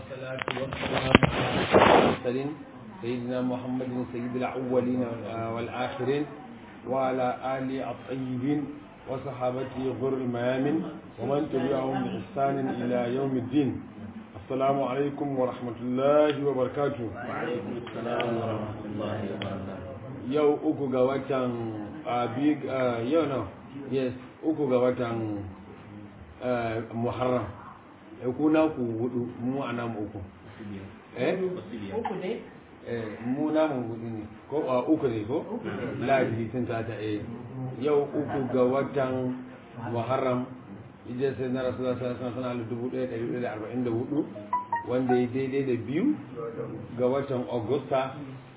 والصلاة والسلام على المرسلين سيدنا محمد سيد الأولين والآخرين وعلى آله الطيبين وصحابته غر الميامين ومن تبعهم بإحسان إلى يوم الدين السلام عليكم ورحمة الله وبركاته وعليكم السلام ورحمة الله وبركاته yau uku ga watan abig yau na yes uku ga watan muharram ya kuna ku hudu mu a namu uku eh uku ne eh mu namu hudu ne ko a uku ne ko ladi sun ta ta eh yau uku ga watan muharram ije sai na rasulullah sallallahu alaihi wasallam sana hudu wanda ya daidai da biyu ga watan augusta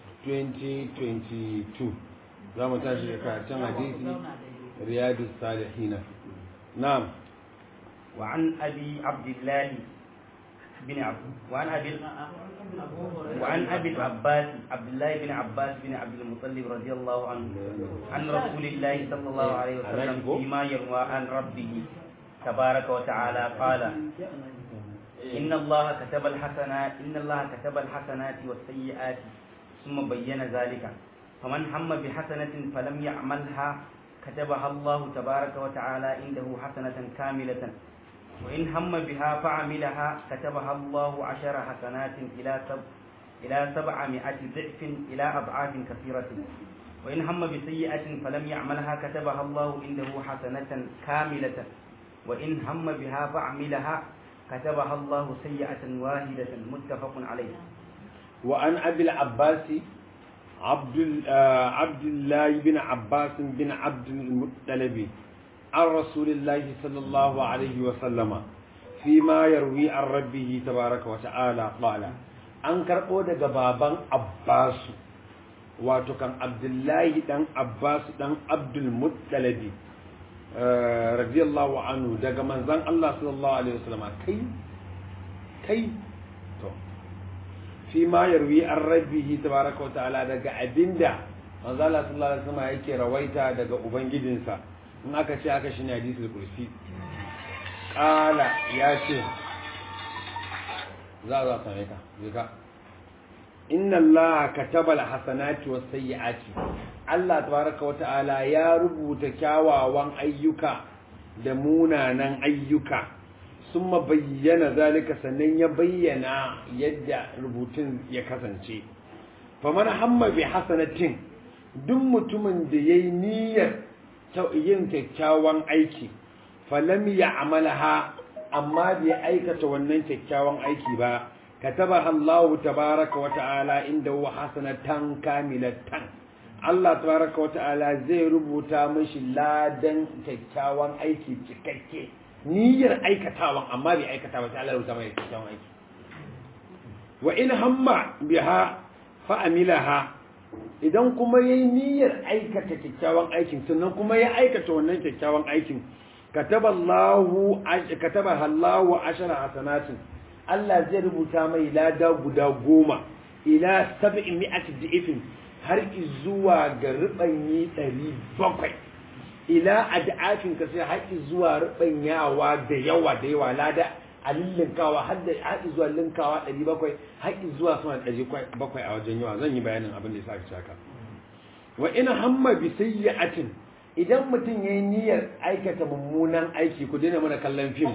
2022 za mu tashi da karatun hadisi riyadu salihina na'am وعن أبي عبد الله بن عبد وعن أبي وعن أبي العباس عبد الله بن عباس بن عبد المطلب رضي الله عنه عن رسول الله صلى الله عليه وسلم فيما يروى عن ربه تبارك وتعالى قال إن الله كتب الحسنات إن الله كتب الحسنات والسيئات ثم بين ذلك فمن هم بحسنة فلم يعملها كتبها الله تبارك وتعالى عنده حسنة كاملة وإن هم بها فعملها كتبها الله عشر حسنات إلى سب إلى سبعمائة ضعف إلى أضعاف كثيرة وإن هم بسيئة فلم يعملها كتبها الله عنده حسنة كاملة وإن هم بها فعملها كتبها الله سيئة واحدة متفق عليه وعن أبي العباس عبد عبد الله بن عباس بن عبد المطلب عن رسول الله صلى الله عليه وسلم فيما يروي عن ربه تبارك وتعالى قال an karɓo daga baban Abbasu wato kan Abdullahi dan Abbasu dan Abdul Muttalabi radiyallahu anhu daga manzon Allah sallallahu alaihi wasallam kai kai to fi ma yarwi an rabbihi tabaraka wa ta'ala daga abinda manzo Allah sallallahu alaihi wasallam yake rawaita daga ubangijinsa in aka ce aka shine hadisul kursi qala ya ce za za same ka zika inna Allah kataba alhasanati was sayyiati Allah tabaraka wa ta'ala ya rubuta kyawawan ayyuka da munanan ayyuka summa bayyana zalika sannan ya bayyana yadda rubutun ya kasance faman hamma bi hasanatin duk mutumin da yayi niyyar yin kyakkyawan aiki falam ya amalaha amma bai aikata wannan kyakkyawan aiki ba kataba Allah tabaraka wa ta'ala inda wa hasanatan kamilatan Allah tabaraka wa ta'ala zai rubuta mishi ladan kyakkyawan aiki cikakke niyyar aikatawan amma bai aikata ba sai Allah ya rubuta mai kyakkyawan aiki wa in hamma biha fa amilaha idan kuma yayi niyyar aikata kyakkyawan aikin sannan kuma ya aikata wannan kyakkyawan aikin kataballahu kataba Allahu ashara hasanatin Allah zai rubuta mai lada guda goma ila sab'i mi'ati di'ifin har zuwa ga rubanyi 700 ila ad'afin ka sai har zuwa rubanyawa da yawa da yawa lada a linkawa har da har zuwa linkawa 700 har zuwa sama 700 a wajen yawa zan yi bayanin abin da ya saka haka wa in hamma bi sayyi'atin idan mutum yayi niyyar aikata mummunan aiki ku daina mana kallon fim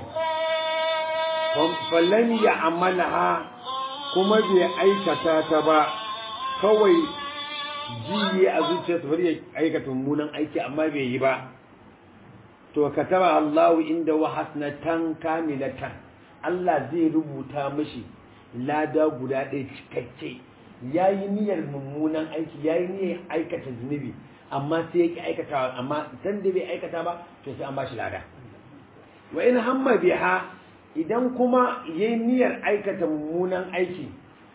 fallan ya amalaha kuma bai aikata ta ba kawai jiye a zuciyarsa bari ya aikata mummunan aiki amma bai yi ba to kataba Allahu inda wa hasnatan kamilatan Allah zai rubuta mishi lada guda ɗaya cikakke yayi niyyar mummunan aiki yayi niyyar aikata zunubi amma sai yake aikata amma dan da bai aikata ba to sai an bashi lada wa in hamma biha idan kuma yayi niyyar aikata mummunan aiki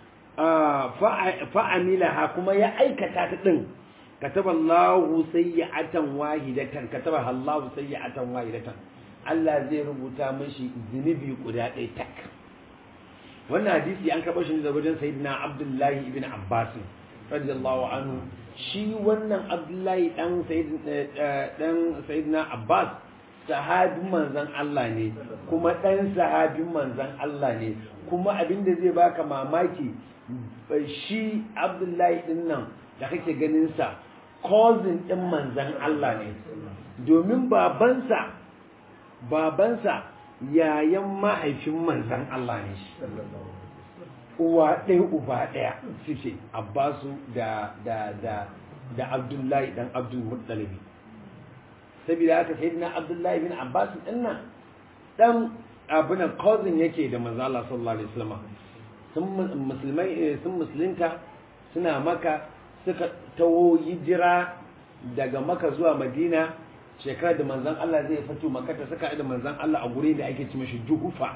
fa amilaha kuma ya aikata ta din kataba Allahu sayyi'atan wahidatan kataba Allahu sayyi'atan wahidatan Allah zai rubuta mishi zunubi guda ɗaya tak wannan hadisi an karɓo shi daga wajen sayyidina Abdullahi ibn Abbas radiyallahu anhu shi wannan Abdullahi dan dan sayyidina Abbas sahabin manzan Allah ne kuma ɗan sahabin manzan Allah ne kuma abinda zai baka mamaki shi abdullahi ɗin nan da kake ganinsa cousin ɗin manzan Allah ne domin babansa babansa yayan mahaifin manzan Allah ne shi uwa ɗaya uba ɗaya suke abbasu da da da da abdullahi dan abdul muttalibi saboda haka sai na abdullahi bin abbas din nan dan abunan cousin yake da manzo Allah sallallahu alaihi wasallam sun musulmai sun musulunta suna maka suka tawo hijira daga maka zuwa madina shekarar da manzon Allah zai fito maka ta saka da manzon Allah a guri da ake ci mashi juhufa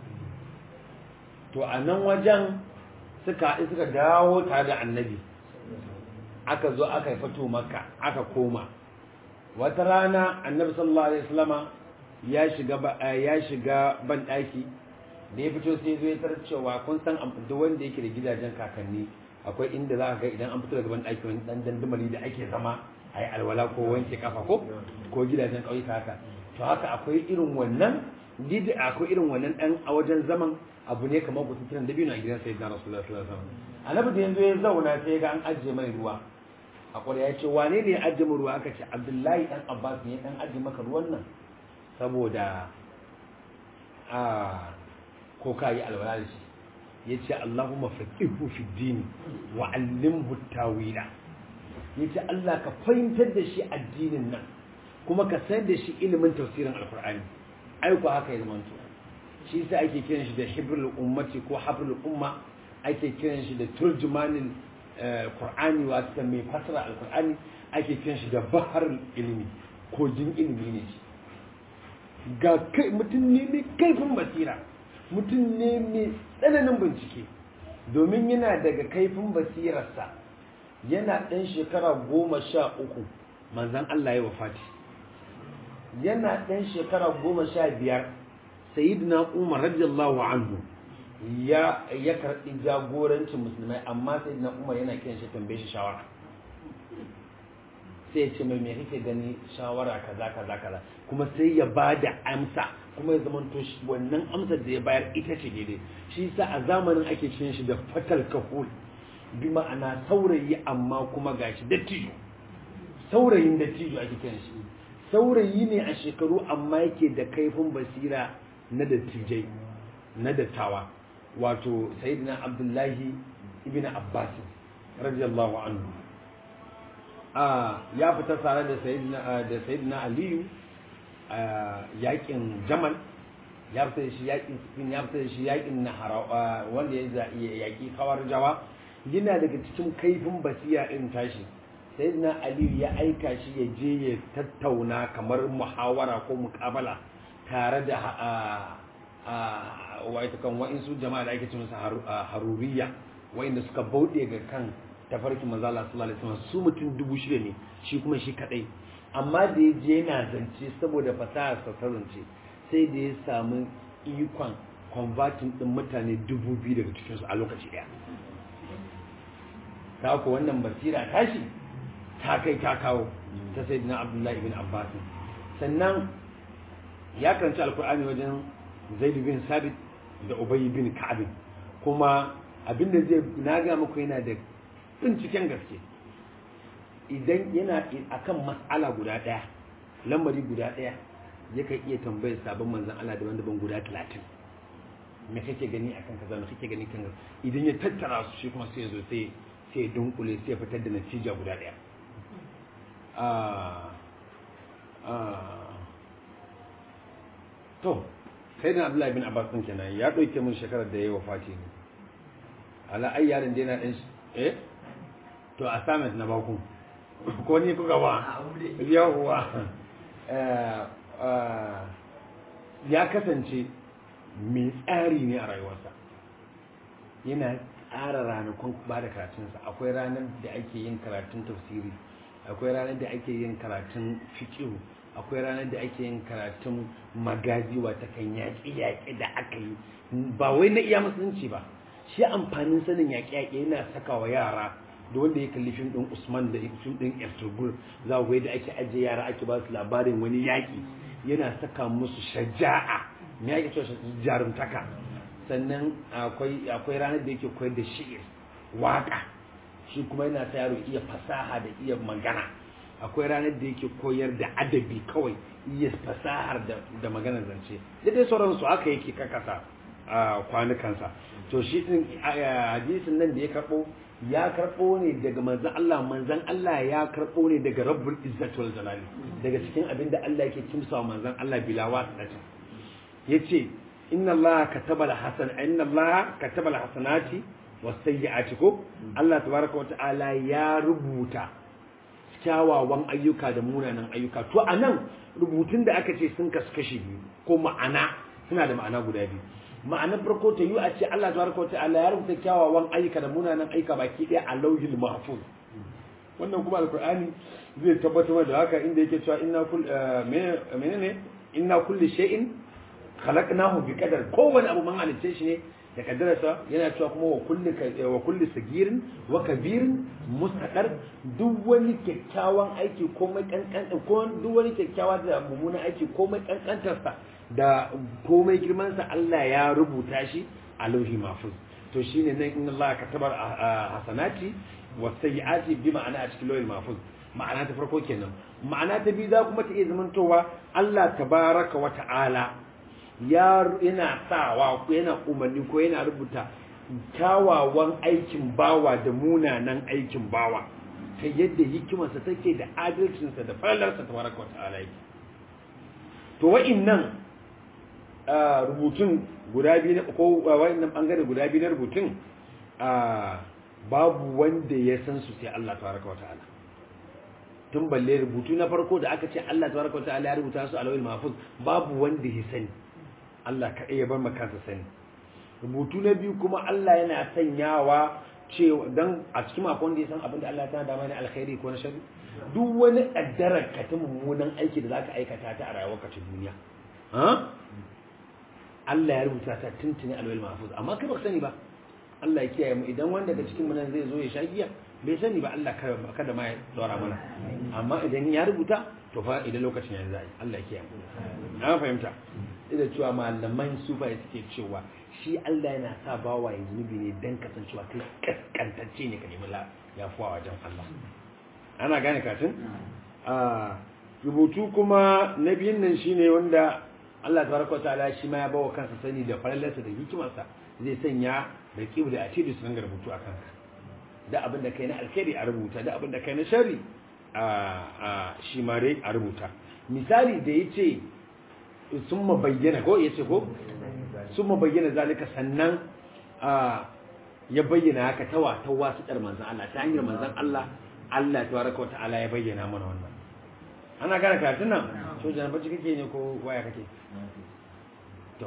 to a nan wajen suka suka dawo tare da annabi aka zo aka yi fito maka aka koma wata rana annabi sallallahu alaihi wasallama ya shiga ya shiga ban daki da ya fito sai zo ya tarar cewa kun san duk wanda yake da gidajen kakanni akwai inda za ka ga idan an fito daga ban daki wani dan dandamali da ake zama a yi alwala ko wanke kafa ko ko gidajen ƙauyuka haka to haka akwai irin wannan didi akwai irin wannan dan a wajen zaman abu ne kamar kusa kiran dabino a gidan sayyidina rasulullahi sallallahu alaihi wasallam annabi da yanzu ya zauna sai ga an ajiye mai ruwa a ƙwarya ya ce wane ne ya ajiye mu ruwa aka ce abdullahi dan abbas ne dan ajiye maka ruwan nan saboda a ko ka yi alwala da shi ya ce allahumma faqihu fi dini wa allimhu tawila ya ce allah ka fahimtar da shi addinin nan kuma ka san da shi ilimin tafsirin alkur'ani ai ko haka ya zama to shi yasa ake kiran shi da hibrul ummati ko habrul umma ake kiran shi da turjumanil Qur'ani wato mai fasara Al-Qur'ani ake kiran shi da bahar ilimi kogin ilimi ne shi ga kai mutum ne mai kaifin basira mutum ne mai tsananin bincike domin yana daga kaifin basirarsa yana ɗan shekara goma sha uku manzan Allah ya wafati yana ɗan shekara goma sha biyar sayyidina umar radiyallahu anhu ya ya karɓi jagorancin musulmai amma sai na umar yana kiran shi tambaye shi shawara sai ya ce mai me kake gani shawara kaza kaza kaza kuma sai ya ba da amsa kuma ya zama to wannan amsar da ya bayar ita ce daidai shi yasa a zamanin ake kiran shi da fatal kahul bi ma'ana saurayi amma kuma gashi dattijo saurayin dattijo ake kiran shi saurayi ne a shekaru amma yake da kaifin basira na dattijai na dattawa wato sayyidina abdullahi ibn abbas radiyallahu anhu a ya fita tare da sayyidina da sayyidina aliyu a yakin jamal ya fita da shi yakin sifin ya fita da shi yakin nahara wanda ya yaki kawar jawa yana daga cikin kaifin basira irin tashi sayyidina aliyu ya aika shi ya je ya tattauna kamar muhawara ko mukabala tare da wa'ita kan wa'insu jama'a da ake ce musu haruriya wa'inda suka bauɗe ga kan tafarkin manzo Allah sallallahu alaihi wasallam su mutum dubu shida ne shi kuma shi kadai amma da ya je yana zance saboda fasahar sa zance sai da ya samu ikon converting din mutane dubu biyu daga cikin su a lokaci daya ta ko wannan basira tashi ta kai ta kawo ta sayyidina Abdullahi ibn Abbas sannan ya karanci alkur'ani wajen Zaid bin Sabit da Ubay bin Ka'ab kuma abinda zai na ga muku yana da binciken gaske idan yana akan mas'ala guda daya lamari guda daya yakan iya tambayar sabon manzon Allah daban-daban guda 30 me kake gani akan kaza me kake gani kan idan ya tattara su shi kuma sai ya zo sai sai dunkule sai ya fitar da natija guda daya ah ah to sai da Abdullahi bin Abbas din kenan ya dauke mun shekarar da yayi wafati ne ala ai yarin da yana dan eh to assignment na baku ko ni kuka ba yawwa ya kasance mai tsari ne a rayuwarsa yana tsara ranakun ba da karatunsa akwai ranar da ake yin karatun tafsiri akwai ranar da ake yin karatun fikihu akwai ranar da ake yin karatun magazi wata kan yaƙi-yaƙi da aka yi ba wai na iya musulunci ba shi amfanin sanin yaƙi-yaƙi yana saka wa yara da wanda ya kalli fim ɗin usman da fim ɗin ertugrul za ku da ake ajiye yara ake ba su labarin wani yaƙi yana saka musu shaja'a me yake cewa jarumtaka sannan akwai akwai ranar da yake koyar da shi'ir waka shi kuma yana sa yaro iya fasaha da iya magana akwai ranar da yake koyar da adabi kawai iya fasahar da da maganar zance da dai sauransu haka yake kakasa a kwanukansa to shi din hadisin nan da ya karbo ya karbo ne daga manzon Allah manzon Allah ya karbo ne daga Rabbul Izzati wal Jalali daga cikin abin da Allah yake kimsa manzon Allah bila wasata yace inna Allah kataba al-hasan inna Allah kataba al-hasanati was-sayyi'ati ko Allah tabaraka wa ta'ala ya rubuta kyawawan ayyuka da munanan ayyuka to anan rubutun da aka ce sun kasu kashi biyu ko ma'ana suna da ma'ana guda biyu ma'anar farko ta yi a ce Allah tabaraka wa ta'ala ya rubuta kyawawan ayyuka da munanan ayyuka baki ɗaya a lauhil mahfuz wannan kuma alqur'ani zai tabbatar da haka inda yake cewa inna kull menene inna kulli shay'in khalaqnahu bi qadar kowane abu man halice shi ne da kaddararsa yana cewa kuma wa kulli wa kulli sagirin wa kabirin mustaqar duk wani kyakkyawan aiki komai kankan ko duk wani kyakkyawa da mummunan aiki komai kankantarsa da komai girman sa Allah ya rubuta shi a lauhi mahfuz to shine nan inna Allah kataba hasanati wa sayyiati bi ma'ana a cikin lauhi mahfuz ma'ana ta farko kenan ma'ana ta biyu za kuma ta iya zamantowa Allah tabaraka wa ta'ala ya yana sawa ko yana umarni ko yana rubuta kyawawan aikin bawa da munanan aikin bawa ta yadda hikimarsa take da adalcinsa da falalarsa ta baraka wa ta'ala yake to wa'innan rubutun guda biyu na ko wa'innan bangare guda biyu na rubutun babu wanda ya san su sai Allah tabaraka wa ta'ala tun balle rubutu na farko da aka ce Allah tabaraka wa ta'ala ya rubuta su a lawil mahfuz babu wanda ya sani Allah ka iya bar makansa sani rubutu na biyu kuma Allah yana sanyawa cewa dan a cikin akwai wanda ya san abin da Allah ta dama ne alkhairi ko na sharri duk wani kaddarar ka ta mummunan aiki da zaka aikata ta a rayuwarka ta duniya ha Allah ya rubuta ta tuntuni alwal mahfuz amma kai baka sani ba Allah ya kiyaye mu idan wanda daga cikin mu nan zai zo ya sha giya bai sani ba Allah kada ma ya dora mana amma idan ya rubuta to fa idan lokacin yanzu zai Allah ya kiyaye mu na fahimta da cewa malaman sufa suke cewa shi Allah yana sa bawa ya zunubi ne dan kasancewa kai kaskantacce ne ka nemi ya fuwa wajen Allah ana gane katin a rubutu kuma na biyun nan shine wanda Allah tabaraka ta'ala shi ma ya bawa kansa sani da falalarsa da hikimarsa zai sanya da kibu da atidu su ringa rubutu a kanka da abin da kai na alkhairi a rubuta da abin da kai na sharri a shi ma dai a rubuta misali da yace sun bayyana ko ya ce ko sun bayyana zalika sannan ya bayyana haka tawa ta wasu ɗar manzan Allah ta hanyar manzan Allah Allah ta waraka wa ta'ala ya bayyana mana wannan ana gane karatun nan so jana bacci kake ne ko waya kake to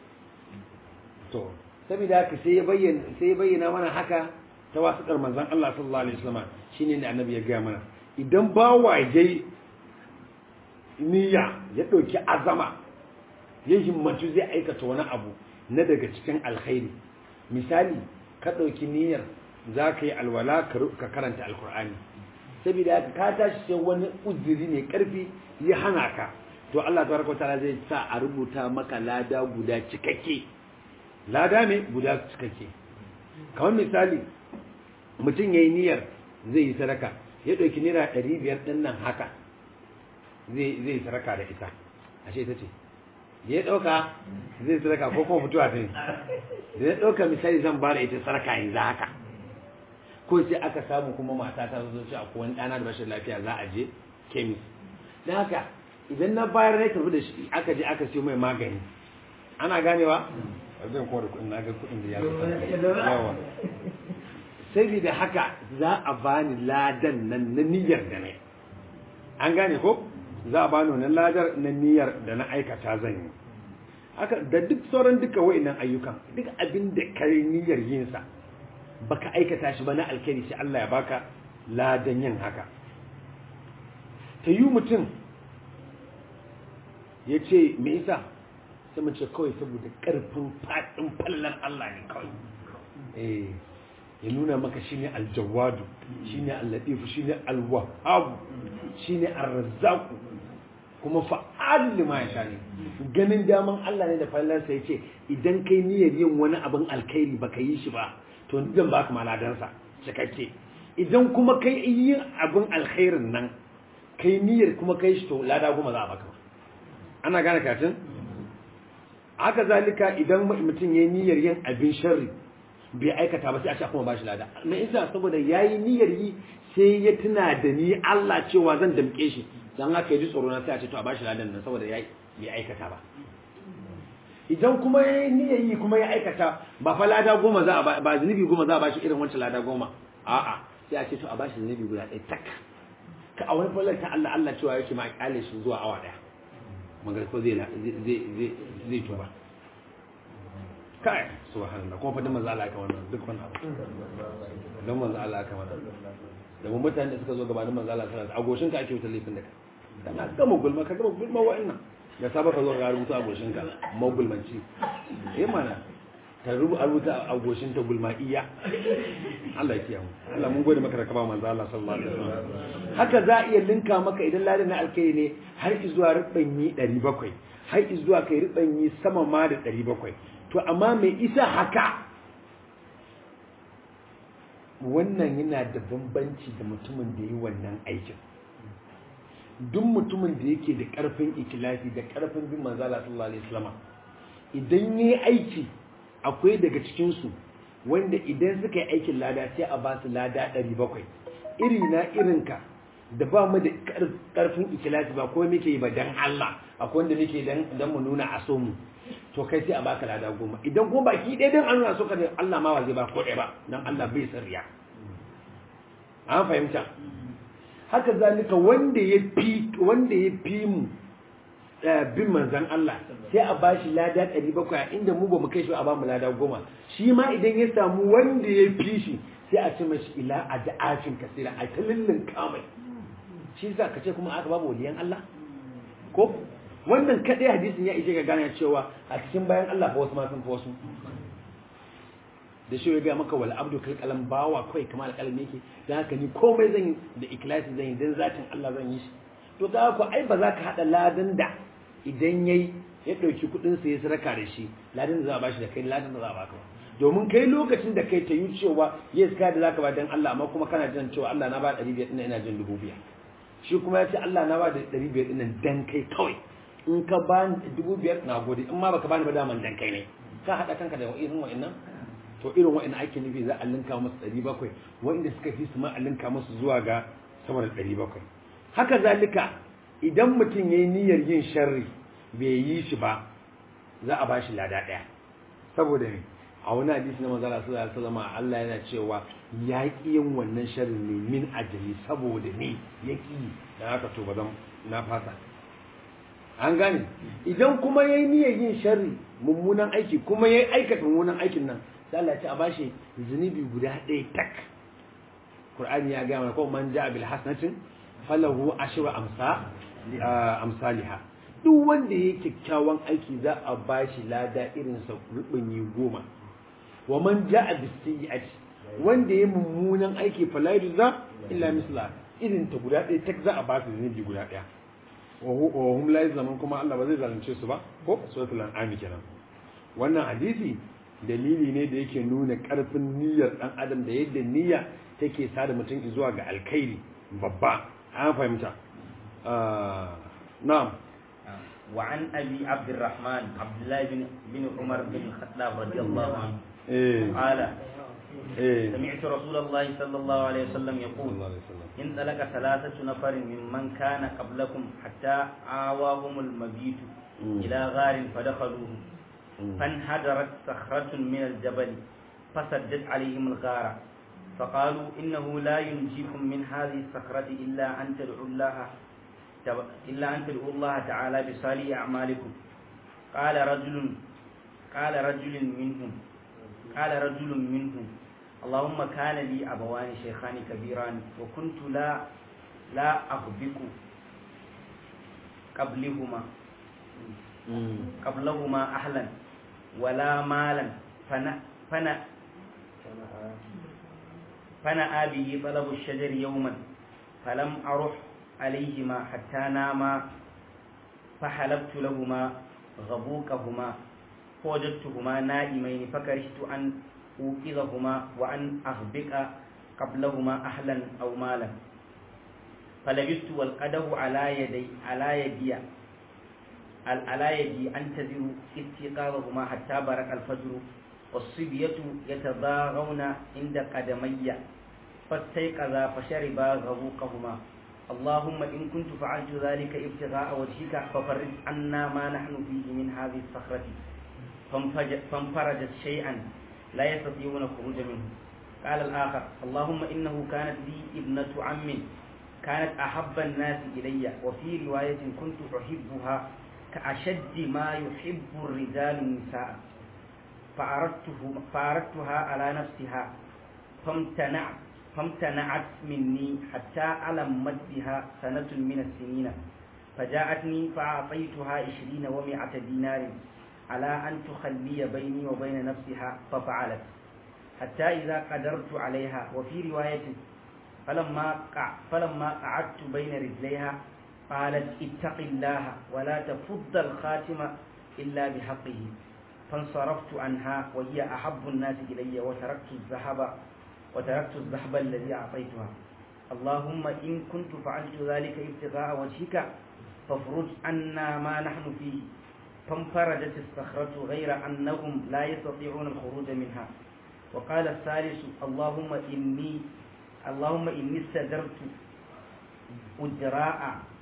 to saboda haka sai ya bayyana sai ya bayyana mana haka ta wasu ɗar manzan Allah sallallahu alaihi wasallam shine ne annabi ya ga mana idan bawa yayi niyya ya ɗauki azama ya himmatu zai aikata wani abu na daga cikin alkhairi misali ka ɗauki niyyar za ka yi alwala ka karanta alkur'ani saboda haka ka tashi sai wani uzuri mai ƙarfi ya hana ka to Allah tabaraka ta'ala zai sa a rubuta maka lada guda cikakke lada ne guda cikakke kamar misali mutum ya yi niyyar zai yi sadaka ya ɗauki naira ɗari biyar ɗin nan haka zai yi sadaka da ita ashe ita ce da ya ɗauka zai sadaka ko kuma mutuwa ta yi da ya ɗauka misali zan ba da ita sarka yanzu haka ko sai aka samu kuma mata ta zo ce akwai wani ɗana da bashin lafiya za a je kemis don haka idan na bayar na tafi da shi aka je aka siyo mai magani ana ganewa zan kowa da kuɗin na ga kuɗin da ya yawa sai da haka za a bani ladan nan na niyyar da ne an gane ko za a bani wannan ladar na niyyar da na aikata zan yi haka da duk sauran duka wa'annan ayyukan duk abin da ka yi niyyar yin sa baka aikata shi ba na alkhairi sai Allah ya baka ladan yin haka ta yi mutum ya ce me isa sai mace kawai saboda karfin faɗin fallar Allah ne kawai eh ya nuna maka shine aljawadu shine allatifu shine alwahabu shine arzaku kuma fa'al lima ya ne ganin daman Allah ne da fallarsa yace idan kai niyyar yin wani abin alkhairi baka yi shi ba to zan baka maladansa cikakke idan kuma kai yin abin alkhairin nan kai niyyar kuma kai shi to lada goma za a baka ana gane katin haka zalika idan mutum yayi niyyar yin abin sharri bai aikata ba sai a ce kuma ba shi lada me yasa saboda yayi niyyar yi sai ya tuna da ni Allah cewa zan damke shi dan haka yaji tsoro na sai a ce to a ba shi ladan nan saboda yayi bai aikata ba idan kuma yayi niyyar yi kuma ya aikata ba fa lada goma za a ba ba zunubi goma za a ba shi irin wancan lada goma a'a sai a ce to a ba shi zunubi guda ɗaya tak ka a wani fallar ta Allah Allah cewa yake ma kyale shi zuwa awa daya magar ko zai zai zai zai tuba kai subhanallah kuma fadin manzo Allah ka wannan duk wannan abu dan manzo Allah ka wannan da mun mutane da suka zo gabanin manzo Allah sallallahu alaihi wasallam agoshin ka ake wutar laifin da ka kana gama gulma ka gama gulma wa'annan da saba ka zo ka rubuta agoshin ka magulmanci eh mana ta rubu a rubuta agoshin ta gulma iya Allah ya kiyamu Allah mun gode maka da ka ba manzo Allah sallallahu alaihi wasallam haka za a iya linka maka idan ladan na alkai ne har zuwa ribanyi 700 har zuwa kai ribanyi sama ma da 700 to amma mai isa haka wannan yana da bambanci da mutumin da yi wannan aikin duk mutumin da yake da karfin ikilasi da karfin bin manzala sallallahu alaihi wasallam idan yayi aiki akwai daga cikin su wanda idan suka yi aikin lada sai a ba su lada 700 iri na irinka da ba mu da karfin ikilasi ba ko muke yi ba dan Allah akwai wanda muke dan dan mu nuna a so mu to kai sai a baka lada goma idan kuma baki ɗaya dan an nuna so ka ne Allah ma ba zai ba ko ɗaya ba dan Allah bai san riya an fahimta haka zalika wanda ya fi wanda ya fi mu bin manzan Allah sai a bashi lada 700 a inda mu ba mu kai shi a ba mu lada goma shi ma idan ya samu wanda ya fi shi sai a ce mashi ila a da'afin kasira a ta lullun kamai shi sa ka ce kuma aka babu waliyan Allah ko wannan kadai hadisin ya ishe ga gane cewa a cikin bayan Allah fa wasu ma sun fi wasu da shi ya ga maka wal abdu kal kalam bawa kai kamar alƙalam yake dan haka ni komai zan yi da ikhlasi zan yi dan zatin Allah zan yi shi to ga ku ai ba za ka hada ladan da idan yayi ya dauki kudin sa ya saraka da shi ladan da za a bashi da kai ladan da za a baka domin kai lokacin da kai ta yi cewa yes ka da zaka ba dan Allah amma kuma kana jin cewa Allah na ba 500 din ina jin 2000 shi kuma ya ce Allah na ba da 500 din dan kai kawai in ka ba ni 2000 na gode in ma baka bani ba daman dan kai ne ka hada kanka da irin wa'annan to irin wa'annan ake nufi za a linka musu 700 wa'anda suka fi su ma a linka musu zuwa ga sama da 700 haka zalika idan mutum yayi niyyar yin sharri bai yi shi ba za a bashi lada daya saboda ne a wani hadisi na manzala sallallahu alaihi wasallam Allah yana cewa ya ki yin wannan sharri ne min ajali saboda ne ya ki dan haka to bazan na fasa an gane idan kuma yayi niyyar yin sharri mummunan aiki kuma yayi aikata mummunan aikin nan sai Allah ya ce a bashi zunubi guda ɗaya tak Qur'ani ya ga mana ko man ja'a bil hasanatin falahu ashru amsa amsalha duk wanda yake kyakkyawan aiki za a bashi lada irin sa rubunyi goma wa man ja'a bis sayyi'ati wanda yayi mummunan aiki fala yujza illa misla irin ta guda ɗaya tak za a ba su zunubi guda ɗaya wa hum la zaman kuma Allah ba zai zalunce su ba ko suratul an'am kenan wannan hadisi dalili ne da yake nuna karfin niyyar dan adam da yadda niyya take sada mutum zuwa ga alkhairi babba an fahimta na'am وعن أبي عبد الرحمن عبد الله بن بن عمر بن الخطاب رضي الله عنه eh قال eh سمعت رسول الله صلى الله عليه وسلم يقول sallallahu alaihi wasallam انطلق ثلاثة نفر ممن كان قبلكم حتى آواهم المبيت مم. إلى غار فدخلوه مم. فانحدرت صخرة من الجبل فسدت عليهم الغار فقالوا إنه لا ينجيكم من هذه الصخرة إلا أن تدعوا الله تب- إلا أن تدعوا الله تعالى بصالح أعمالكم قال رجل قال رجل منهم قال رجل منهم اللهم كان لي أبوان شيخان كبيران وكنت لا لا أغبك قبلهما Mm. قبلهما أهلا ولا مالا فنا فنا فنأى به طلب الشجر يوما فلم أرح عليهما حتى ناما فحلبت لهما غبوكهما فوجدتهما نائمين فكرهت أن أوقظهما وأن أغبك قبلهما أهلا أو مالا فلبست والقده على يدي على يدي على يدي أنتظر استيقاظهما حتى برق الفجر والصبية يتضاغون عند قدمي فاستيقظا فشربا غبوقهما اللهم إن كنت فعلت ذلك ابتغاء وجهك ففرج عنا ما نحن فيه من هذه الصخرة فانفرجت شيئا لا يستطيعون الخروج منه قال الآخر اللهم إنه كانت لي ابنة عم كانت أحب الناس إلي وفي رواية كنت أحبها كأشد ما يحب الرجال النساء فأردته فأردتها على نفسها فامتنعت فامتنعت مني حتى ألمت بها سنة من السنين فجاءتني فأعطيتها عشرين ومائة دينار على أن تخلي بيني وبين نفسها ففعلت حتى إذا قدرت عليها وفي رواية فلما قع فلما قعدت بين رجليها قالت اتق الله ولا تفض الخاتم إلا بحقه فانصرفت عنها وهي أحب الناس إلي وتركت الذهب وتركت الذهب الذي أعطيتها اللهم إن كنت فعلت ذلك ابتغاء وجهك فافرج عنا ما نحن فيه فانفرجت الصخرة غير أنهم لا يستطيعون الخروج منها وقال الثالث اللهم إني اللهم إني استدرت أجراء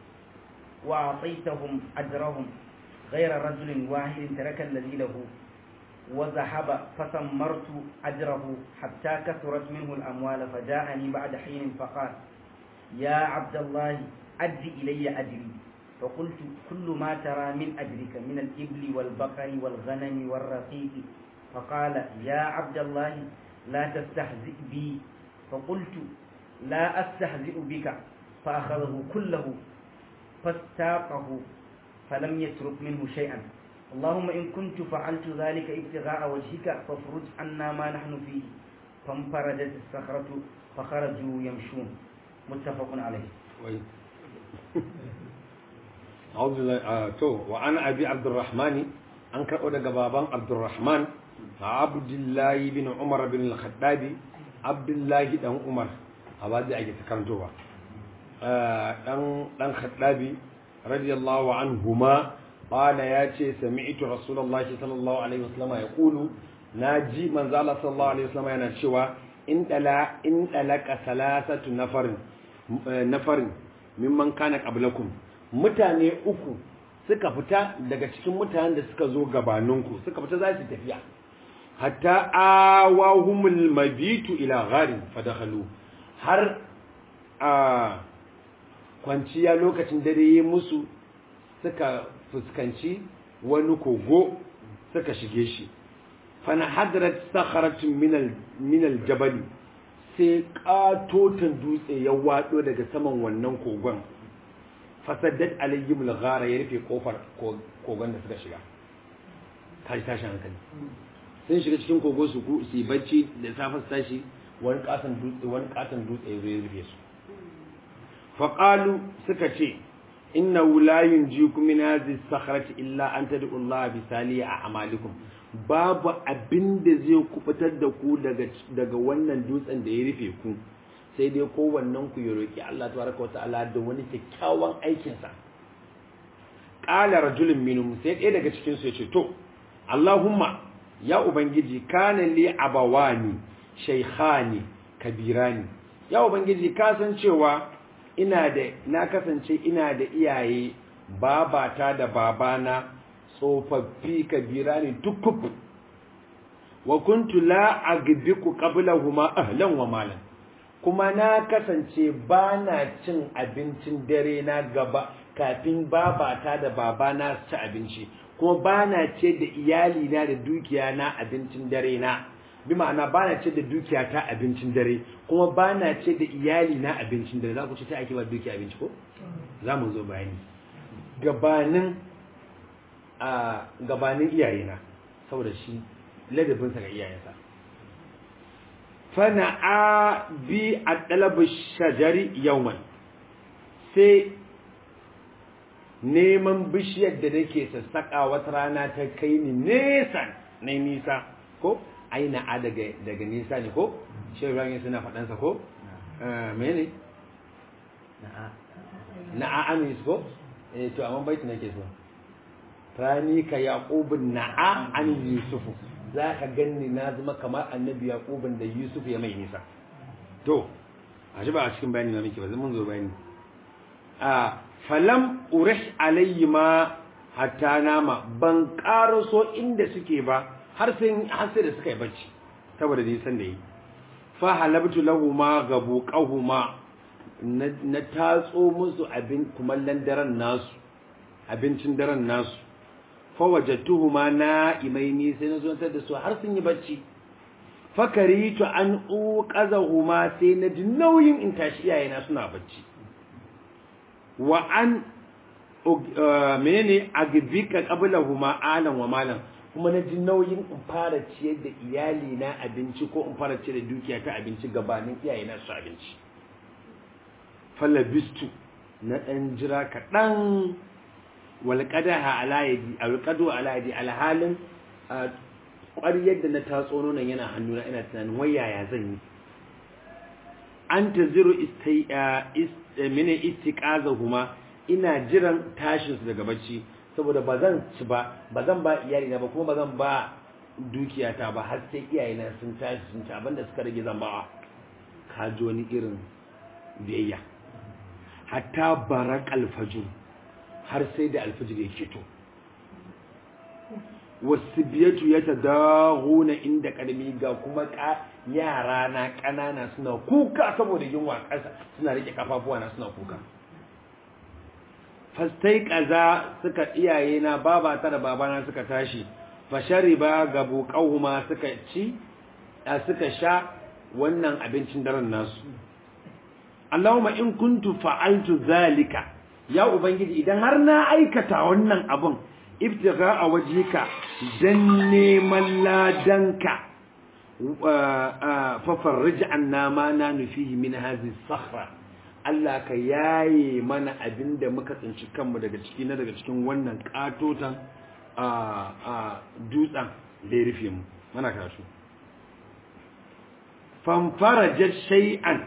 وأعطيتهم أجرهم غير رجل واحد ترك الذي له وذهب فثمرت أجره حتى كثرت منه الأموال فجاءني بعد حين فقال يا عبد الله أد إلي أجري فقلت كل ما ترى من أجرك من الإبل والبقر والغنم والرقيق فقال يا عبد الله لا تستهزئ بي فقلت لا أستهزئ بك فأخذه كله فاستاقه فلم يترك منه شيئا اللهم إن كنت فعلت ذلك ابتغاء وجهك فافرج عنا ما نحن فيه فانفرجت الصخرة فخرجوا يمشون متفق عليه أعوذ بالله تو وأنا أبي عبد الرحمن an karɓo daga baban abdurrahman abdullahi bin umar bin al-khattabi abdullahi dan umar a ba zai ake karantowa dan dan khattabi radiyallahu anhuma qala ya ce sami'tu rasulullahi sallallahu alaihi wasallam yaqulu naji manzo Allah sallallahu alaihi wasallam yana cewa in dala in dalaka salasatu nafarin nafarin mimman kana qablakum mutane uku suka fita daga cikin mutanen da suka zo gabaninku suka fita za su tafiya hatta awahumul mabitu ila gharin fadakhalu har a kwanciya lokacin dare yi musu suka fuskanci wani kogo suka shige shi fana hadrat sakharatun minal minal jabali sai katotan dutse ya wado daga saman wannan kogon fasaddat alayhim al-ghara ya rufe kofar kogon da suka shiga tashi tashi hankali sun shiga cikin kogo su ku su bacci da safe su tashi wani katon dutse wani katon dutse ya zo ya rufe su fa qalu suka ce inna la yunjikum min hadhihi sakhrati illa an tad'u Allah bi salihi a'malikum babu abin da zai kubutar da ku daga daga wannan dutsen da ya rufe ku sai dai kowannen ku ya roki Allah tabaraka wata'ala da wani kyakkyawan aikin sa qala rajulun minhum sai ɗaya daga cikin su ya ce to Allahumma ya ubangiji kana li abawani shaykhani kabirani ya ubangiji ka san cewa ina da na kasance ina da iyaye babata da babana tsofaffi kabirani tukkuku wa kuntu la agbiku qablahuma ahlan wa malan kuma na kasance ba na cin abincin dare na gaba kafin babata da babana su ci abinci kuma ba na ce da iyali na da dukiya na abincin dare na bi ma'ana ba na ce da dukiya ta abincin dare kuma ba na ce da iyali na abincin dare za ku ce ta ake ba dukiya abinci ko za mu zo bayani gabanin a gabanin iyayena saboda shi ladabinsa ga iyayensa fana a bi a ɗalabar shajari yauman sai neman bishiyar da nake sassaƙa wata rana ta kai ni nesa na nisa ko ai na'a daga daga nisa ne ko shi Ibrahim suna faɗansa ko mene na'a amis ko eh to amma baiti nake so rani ka yaqubun na'a an yusufu za ka ganni na zama kamar annabi yaqubun da yusuf ya mai nisa to a shi ba a cikin bayani na muke ba mun zo bayani a falam urish alayhi ma hatta nama ban karaso inda suke ba har sai har sai da suka yi bacci saboda nisan da yi fa halabtu lahuma gabuqahuma na tatso musu abin kumallon daren nasu abincin daren nasu fa wajadtuhuma na'imaini sai na zo da su har sun yi bacci fakaritu an uqazahuma sai na ji nauyin in tashi iyayena suna bacci wa an menene agbika qablahuma alan wa malan kuma na ji nauyin in fara ciyar da iyali na abinci ko in fara ciyar da dukiya ta abinci gabanin iyayena su abinci falabistu na dan jira kaɗan walƙadaha ala yadi alƙadu ala yadi alhalin ƙwariyar da na tatso nonon yana hannuna ina tunanin wai yaya zan yi an ta ziro mini istiƙaza huma ina jiran tashinsu daga bacci saboda ba zan ci ba ba zan ba iyalina ba kuma ba zan ba dukiyata ba har sai iyayena sun tashi sun ci abinda suka rage zan bawa ka ji wani irin biyayya hatta barak alfajir har sai da alfajir ya keto wasu biyatu ya ta dahuna inda karmi ga kuma yara na ƙanana suna kuka saboda yunwa ƙasa suna rike kafafuwa na suna kuka fastai kaza suka iyaye na baba ta da babana suka tashi fashari ba ga buƙauhuma suka ci suka sha wannan abincin daren nasu Allahumma in kuntu fa'altu zalika ya ubangiji idan har na aikata wannan abun ibtiga a wajika dan neman ladanka fa farrij anna ma na nufihi min hadhihi sakhra Allah ka yaye mana abinda muka tsinci kanmu daga ciki na daga cikin wannan katotan a a dutsen da ya rufe mu mana kasu fanfarajat shay'an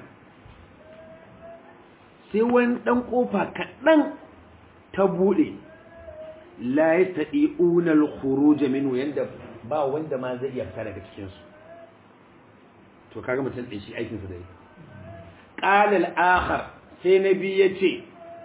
sai wani ɗan ƙofa kaɗan ta buɗe la ya taɗi unar horo jaminu yadda ba wanda ma zai iya fita daga cikinsu to kaga mutum ɗin shi aikinsa da yi ƙalal akhar sai na biyu ya ce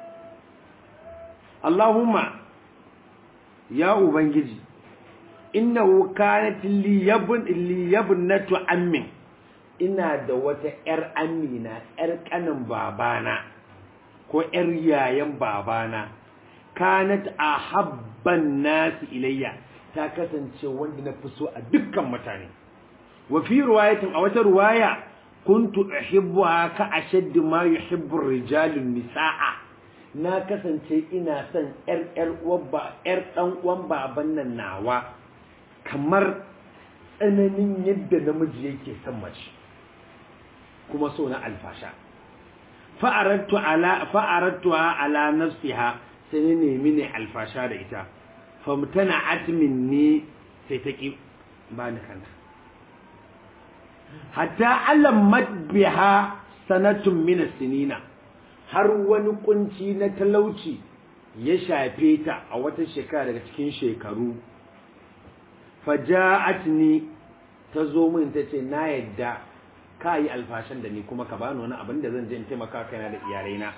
Allahumma ya Ubangiji innahu kanat liyabnatu ammin ina da wata ‘yar amina ‘yar ƙanin babana ko ‘yar yayan babana kanat a habban nasu ilayya ta kasance wanda na fi so a dukkan mutane wa fi ruwayatin a wata ruwaya kuntu uhibbuha ka ashaddu ma yuhibbu rijalun nisaa na kasance ina son ‘yar ‘yar uwar ‘yar ɗan uwan baban nan nawa kamar tsananin yadda namiji yake son mace kuma so na alfasha fa'arattu ala fa'arattuha ala nafsiha sai ne nemi ne alfasha da ita famtana atminni sai ta ki ba ni kanta hatta alammat biha sanatun min sinina har wani kunci na talauci ya shafe ta a wata shekara daga cikin shekaru faja'atni ta zo min ta ce na yadda ka yi alfashan da ni kuma ka bani wani abin da zan je in taimaka kaina da iyalaina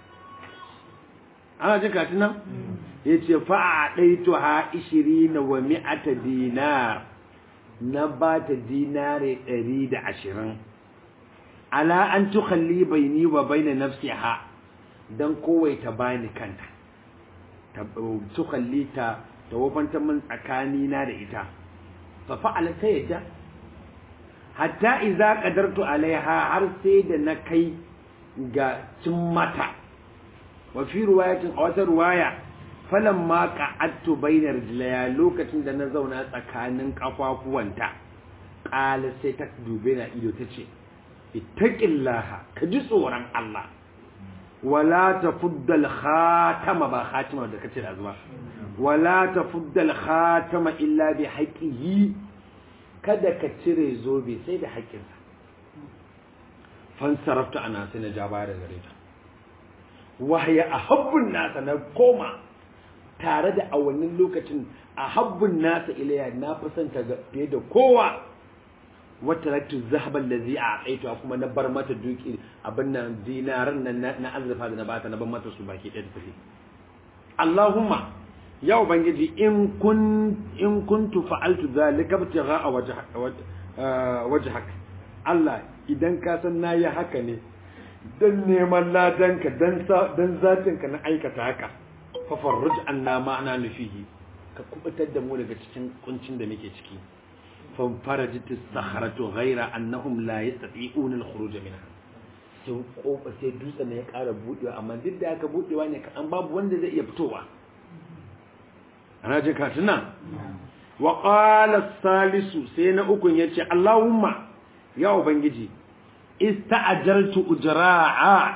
ana jin katin nan ya ce fa'a ɗaito ha ishiri na wa mi'ata dinar na ba ta dinare ɗari da ashirin ala an tukalli bai ni wa bai na nafsi ha don kowai ta bani kanta tukalli ta ta wafanta min tsakanina da ita fa fa'ala ta yadda hatta iza qadartu alaiha har sai da na kai ga cin mata wa fi riwayatin a wata riwaya falamma qa'adtu bainar rijlaya lokacin da na zauna tsakanin kafafuwanta qala sai ta dube na ido tace ittaqillaha ka ji tsoron Allah wala tafuddal khatama ba khatima da kace da zuwa wala tafuddal khatama illa bi haqqihi kada ka cire zobe sai da haƙƙinsa fansarafta ana sai na ja baya da gare ta wahaya a habbun nasa na koma tare da a wannan lokacin a habbun nasa ilayya na fi son ta fiye da kowa wata raktu zahaban da zai a tsaito kuma na bar mata duki abin nan dinaran nan na azurfa da na bata na bar mata su baki ɗaya da tafi Allahumma ya ubangiji in kun in kuntu fa'altu zalika ibtigha wajhak Allah idan ka san nayi haka ne dan neman ladanka dan dan zatinka na aikata haka fa farruj anna ma ana nufihi ka kubutar da mu daga cikin kuncin da muke ciki fa farajat as-sakhratu ghayra annahum la yastati'una al-khuruj minha sai kofa sai dutsen ne ya ƙara budewa amma duk da aka budewa ne an babu wanda zai iya fitowa ana je ka tuna wa qala salisu sai na ukun yace Allahumma ya ubangiji ista'ajartu ujra'a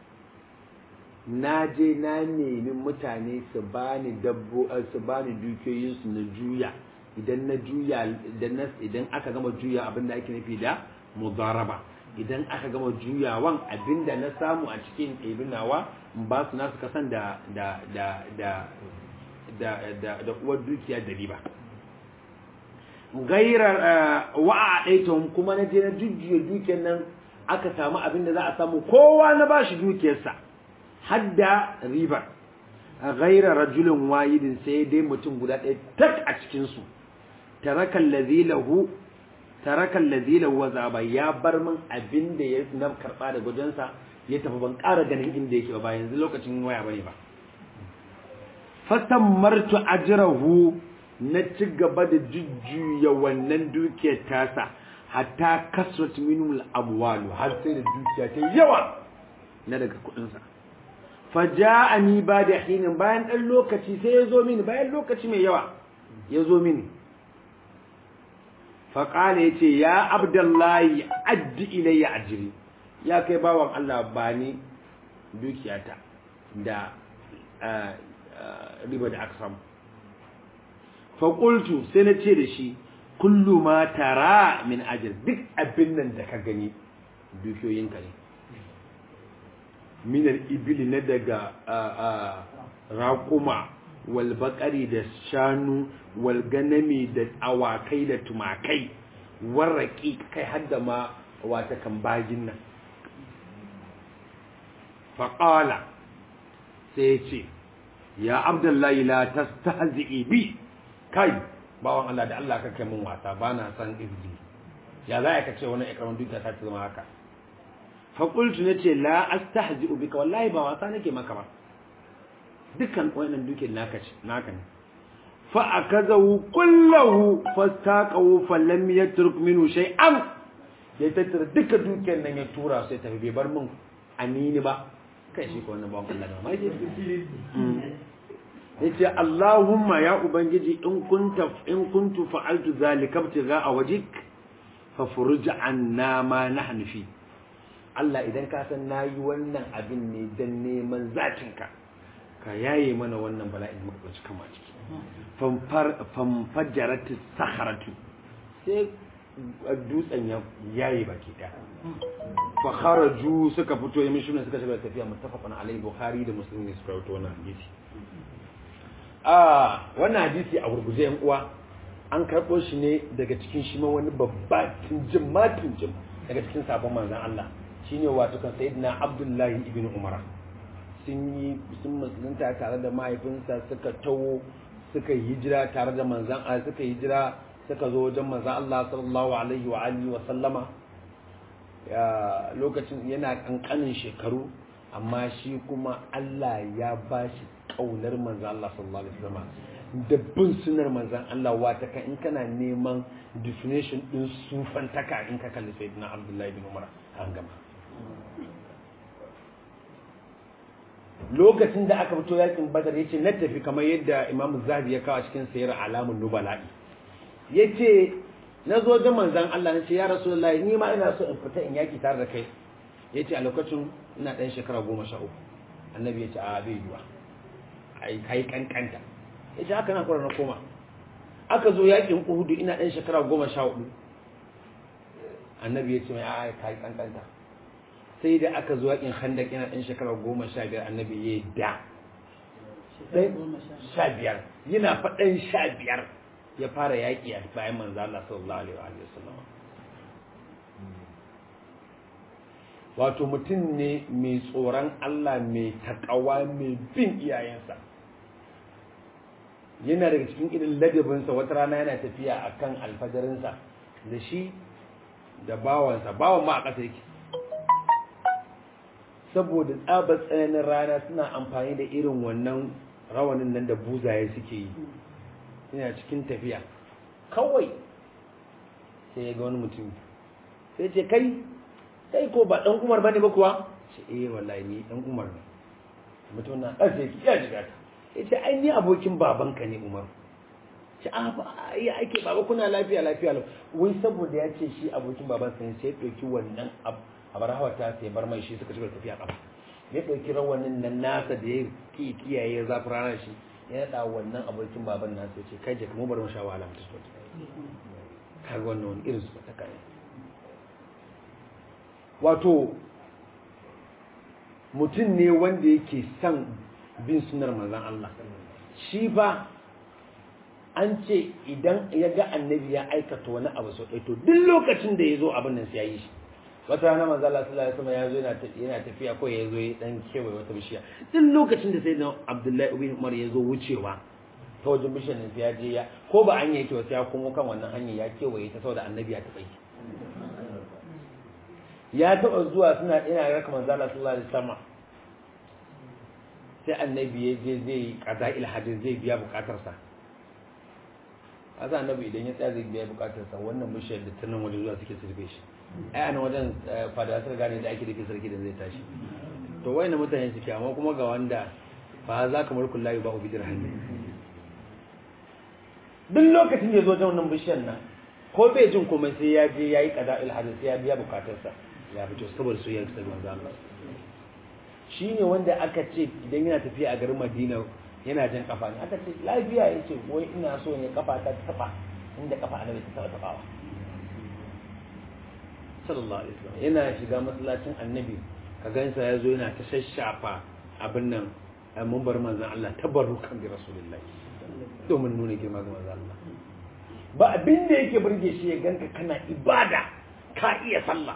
na je na nemi mutane su bani dabbo su bani dukiyoyin su na juya idan na juya idan na idan aka gama juya abin da ake nufi da mudaraba idan aka gama juyawan abinda na samu a cikin ibinawa in ba su nasu kasan da da da da da da da uwar dukiya da riba gairar wa'a ɗaitahun kuma na je na jujjuya dukiyar nan aka samu abin da za a samu kowa na ba shi dukiyarsa hadda ribar gairar rajulin wayidin sai dai mutum guda ɗaya tak a cikinsu tarakan lazilahu tarakan lazilahu wa zaba ya bar min abin da ya na karɓa da gudansa ya tafi ban ƙara ganin inda yake ba yanzu lokacin waya bane ba fasammartu ajrahu na ci gaba da jujjuya wannan dukiyar tasa hatta kasrat minul amwalu har sai da dukiya ta yawa na daga kudin sa faja'ani ba da hinin bayan dan lokaci sai ya zo mini bayan lokaci mai yawa ya zo mini faƙala ya ce ya abdullahi addi ilayya ajiri ya kai bawan Allah ba ni dukiyata da riba da aka samu faƙultu sai na ce da shi kullu ma tara min ajir duk abin nan da ka gani dukiyoyinka ne minar ibili na daga raƙuma walbaƙari da shanu walganami da awakai da tumakai warraƙi kai hadda ma wata kan bagin nan faƙala sai ce ya abdullahi la tastahzi'i bi kai bawan Allah da Allah ka kai mun wasa bana san izgi ya za ka ce wani ikramin dukiya ta zama haka fa qultu nace la astahzi'u bika wallahi ba wasa nake maka ba dukkan wannan dukiyar naka ce naka ne fa akazahu kullahu fastaqahu falam yatruk minhu shay'an ya tattara duka dukiyar nan ya tura sai tafi bai bar min anini ba kai shi ko wannan bawan Allah da mai yace Allahumma ya ubangiji in kunta in kuntu fa'altu zalika ibtigha'a wajhik fa furuj anna ma nahnu fi Allah idan ka san nayi wannan abin ne dan neman zatinka ka yaye mana wannan bala'in muka tsaci kama ciki famfar famfajarat sakharatu sai dutsen ya yayi baki daya fa kharaju suka fito yamin shi suka shiga tafiya muttafaqan alai bukhari da muslim ne suka rawaito wannan hadisi a wannan hadisi a gurguje yan uwa an karɓo shi ne daga cikin shi ma wani babba tunjin ma tunjin daga cikin sabon manzon Allah shine wato kan sayyidina Abdullahi ibn Umar sun yi sun musulunta tare da mahaifinsa suka tawo suka yi hijira tare da manzon Allah suka yi hijira suka zo wajen manzon Allah sallallahu alaihi wa alihi wa sallama lokacin yana kankanin shekaru amma shi kuma Allah ya bashi kaunar manzan Allah sallallahu alaihi wasallam da bin sunar manzan Allah wata kan in kana neman definition din sufantaka in ka kalli sayyidina Abdullahi bin Umar an gama lokacin da aka fito yakin Badar yace na tafi kamar yadda Imam Zahabi ya kawo cikin sayar alamun nubala'i yace na zo da manzan Allah na ce ya Rasulullahi ni ma ina so in fita in yaki tare da kai yace a lokacin ina dan shekara goma sha uku annabi ya ce a bai yiwa ai kai kankanta ya ce haka na kura na koma aka zo yakin uhudu ina ɗan shekara goma sha hudu annabi ya ce mai a kai kankanta sai da aka zo yakin handak ina ɗan shekara goma sha biyar annabi ya yi da sha biyar yana faɗan sha biyar ya fara yaƙi a bayan manzo Allah sallallahu alaihi wa sallam wato mutum ne mai tsoron Allah mai takawa mai bin iyayensa yana daga cikin irin ladabinsa wata rana yana tafiya a kan alfajarinsa da shi da bawansa bawan ma a ƙasa yake saboda tsabar tsananin rana suna amfani da irin wannan rawanin nan da buzaye suke yi yana cikin tafiya kawai sai ya ga wani mutum sai ce kai kai ko ba dan umar bane ba kuwa ce eh wallahi ni dan umar ne mutum na ƙarfe ki ya shiga ta ya ce ai ni abokin babanka ne umar ce a ba ya ake baba kuna lafiya lafiya lau wai saboda ya ce shi abokin babansa ne sai ya ɗauki wannan abar hawa ta sai bar mai shi suka shiga tafiya ƙafa ya ɗauki rawanin nan nasa da ya ki kiyaye zafi ranar shi ya naɗa wannan abokin baban nasa ya ce kai je kuma bar mu sha wahala mutu kaga wannan wani irin su ta kai wato mutum ne wanda yake son bin sunar manzan Allah shi ba an ce idan ya ga annabi ya aikata wani abu sau ɗaya to duk lokacin da ya zo abin nan sai ya yi shi wata rana manzo Allah sallallahu alaihi wasallam ya zo yana tafiya ko ya zo ya dan kewaye wata bishiya duk lokacin da sayyidina Abdullahi ibn Umar ya zo wucewa ta wajen bishiyar nan sai ya je ya ko ba an yake wata ya komo kan wannan hanyar ya kewaye ta saboda annabi ya taɓa yi ya taɓa zuwa suna ina ga kamar zala sallallahu alaihi wasallam sai annabi ya je zai qada il hadis zai biya bukatarsa asa annabi idan ya tsaya zai biya bukatarsa wannan bishiyar da tunan waje zuwa suke sirbe shi ai anan wajen fada suka gane da ake da sarki da zai tashi to wayan mutane suke amma kuma ga wanda fa za ka mulkul lahi ba ubi dirham duk lokacin da ya zo wajen wannan bishiyar nan ko bai jin komai sai ya je yayi qada il hadis sai ya biya bukatarsa ya fito saboda soyayyar sa manzo Allah shine wanda aka ce idan yana tafiya a garin Madina yana jan kafa ne aka ce lafiya yace wai ina so ne kafa ta taba inda kafa annabi ta taba tabawa sallallahu alaihi wasallam yana shiga masallacin annabi ka gansa ya zo yana ta shashafa abin nan mun bar manzon Allah tabarrukan bi rasulullahi domin nuna girma ga manzon Allah ba abin da yake burge shi ya ganka kana ibada ka iya sallah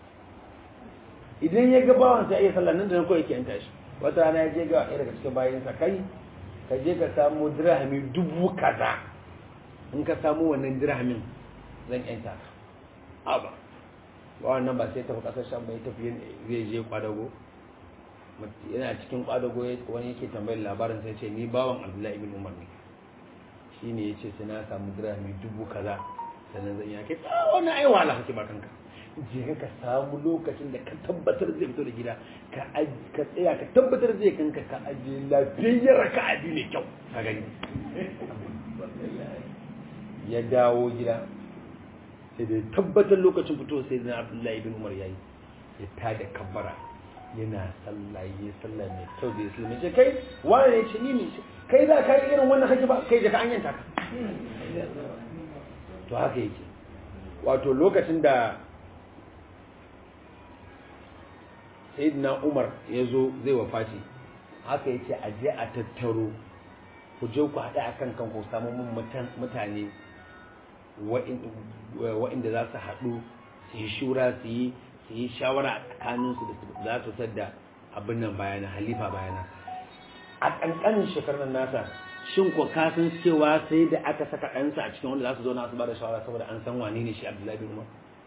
idan ya ga bawan sa iya sallah nan da nan kawai yake yanta shi wata rana ya je ga ɗaya daga cikin bayansa kai ka je ka samu dirhami dubu kaza in ka samu wannan dirhamin zan yanta ka aba ba wannan ba sai tafi kasar shan bai tafi zai je kwadago yana cikin kwadago wani yake tambayar labarin sai ce ni bawan abdullahi ibn umar ne shine ya ce sai na samu dirhami dubu kaza sannan zan yake wannan ai wahala kake ba kanka je ka samu lokacin da ka tabbatar zai fito da gida ka ka tsaya ka tabbatar zai kanka ka aje lafiyayyar ka abi mai kyau ka gani ya dawo gida sai da tabbatar lokacin fito sai zai abdullahi bin umar yayi ya tada kabbara yana sallah ya sallah mai kyau da islam ce kai wani ne ce ni ne kai za ka yi irin wannan haki ba kai da ka an yanta ka to haka yake wato lokacin da sayyidina umar ya zo zai wafaci haka yace a je a tattaro ku je ku haɗa a kan kanku samu mun mutane wa'inda za su haɗu su yi shura su yi su yi shawara a tsakaninsu da za su tadda abin nan bayana halifa bayana a ƙanƙanin shekarun nasa shin ko ka san cewa sai da aka saka ɗansa a cikin wanda za su zo na su ba da shawara saboda an san wane ne shi abdullahi bin umar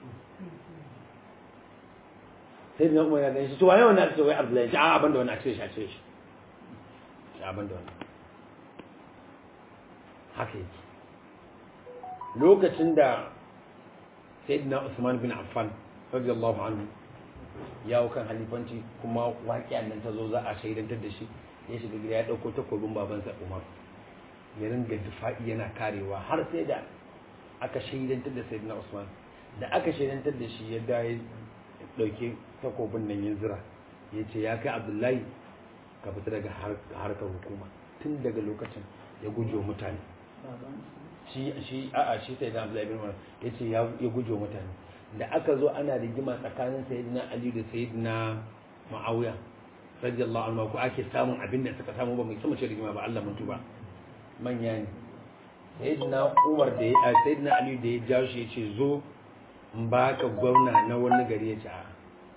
sai da umar ya gani shi to waye wannan aka ce wai abdullahi shi a abin da wannan a cire shi a cire shi shi abin da wannan haka yake lokacin da sayyidina Usman bin Affan radiyallahu anhu ya kan halifanci kuma waƙiyan nan ta zo za a shaidantar da shi ya shiga gida ya ɗauko takobin babansa Umar ya ringa difa'i yana karewa har sai da aka shaidantar da sayyidina Usman da aka shaidantar da shi ya da ya ɗauki takobin nan ya zira ya ce ya kai Abdullahi ka fita daga harkar hukuma tun daga lokacin ya guje wa mutane shi shi a'a shi sai da Abdullahi bin Umar yace ya ya guje wa mutane da aka zo ana rigima tsakanin sayyidina Ali da sayyidina Muawiya radiyallahu anhu ko ake samun abin da suka samu ba mai sama ce rigima ba Allah mun tuba manya ne sayyidina Umar da ya sayyidina Ali da ya jawo shi yace zo in baka gwamna na wani gari yace a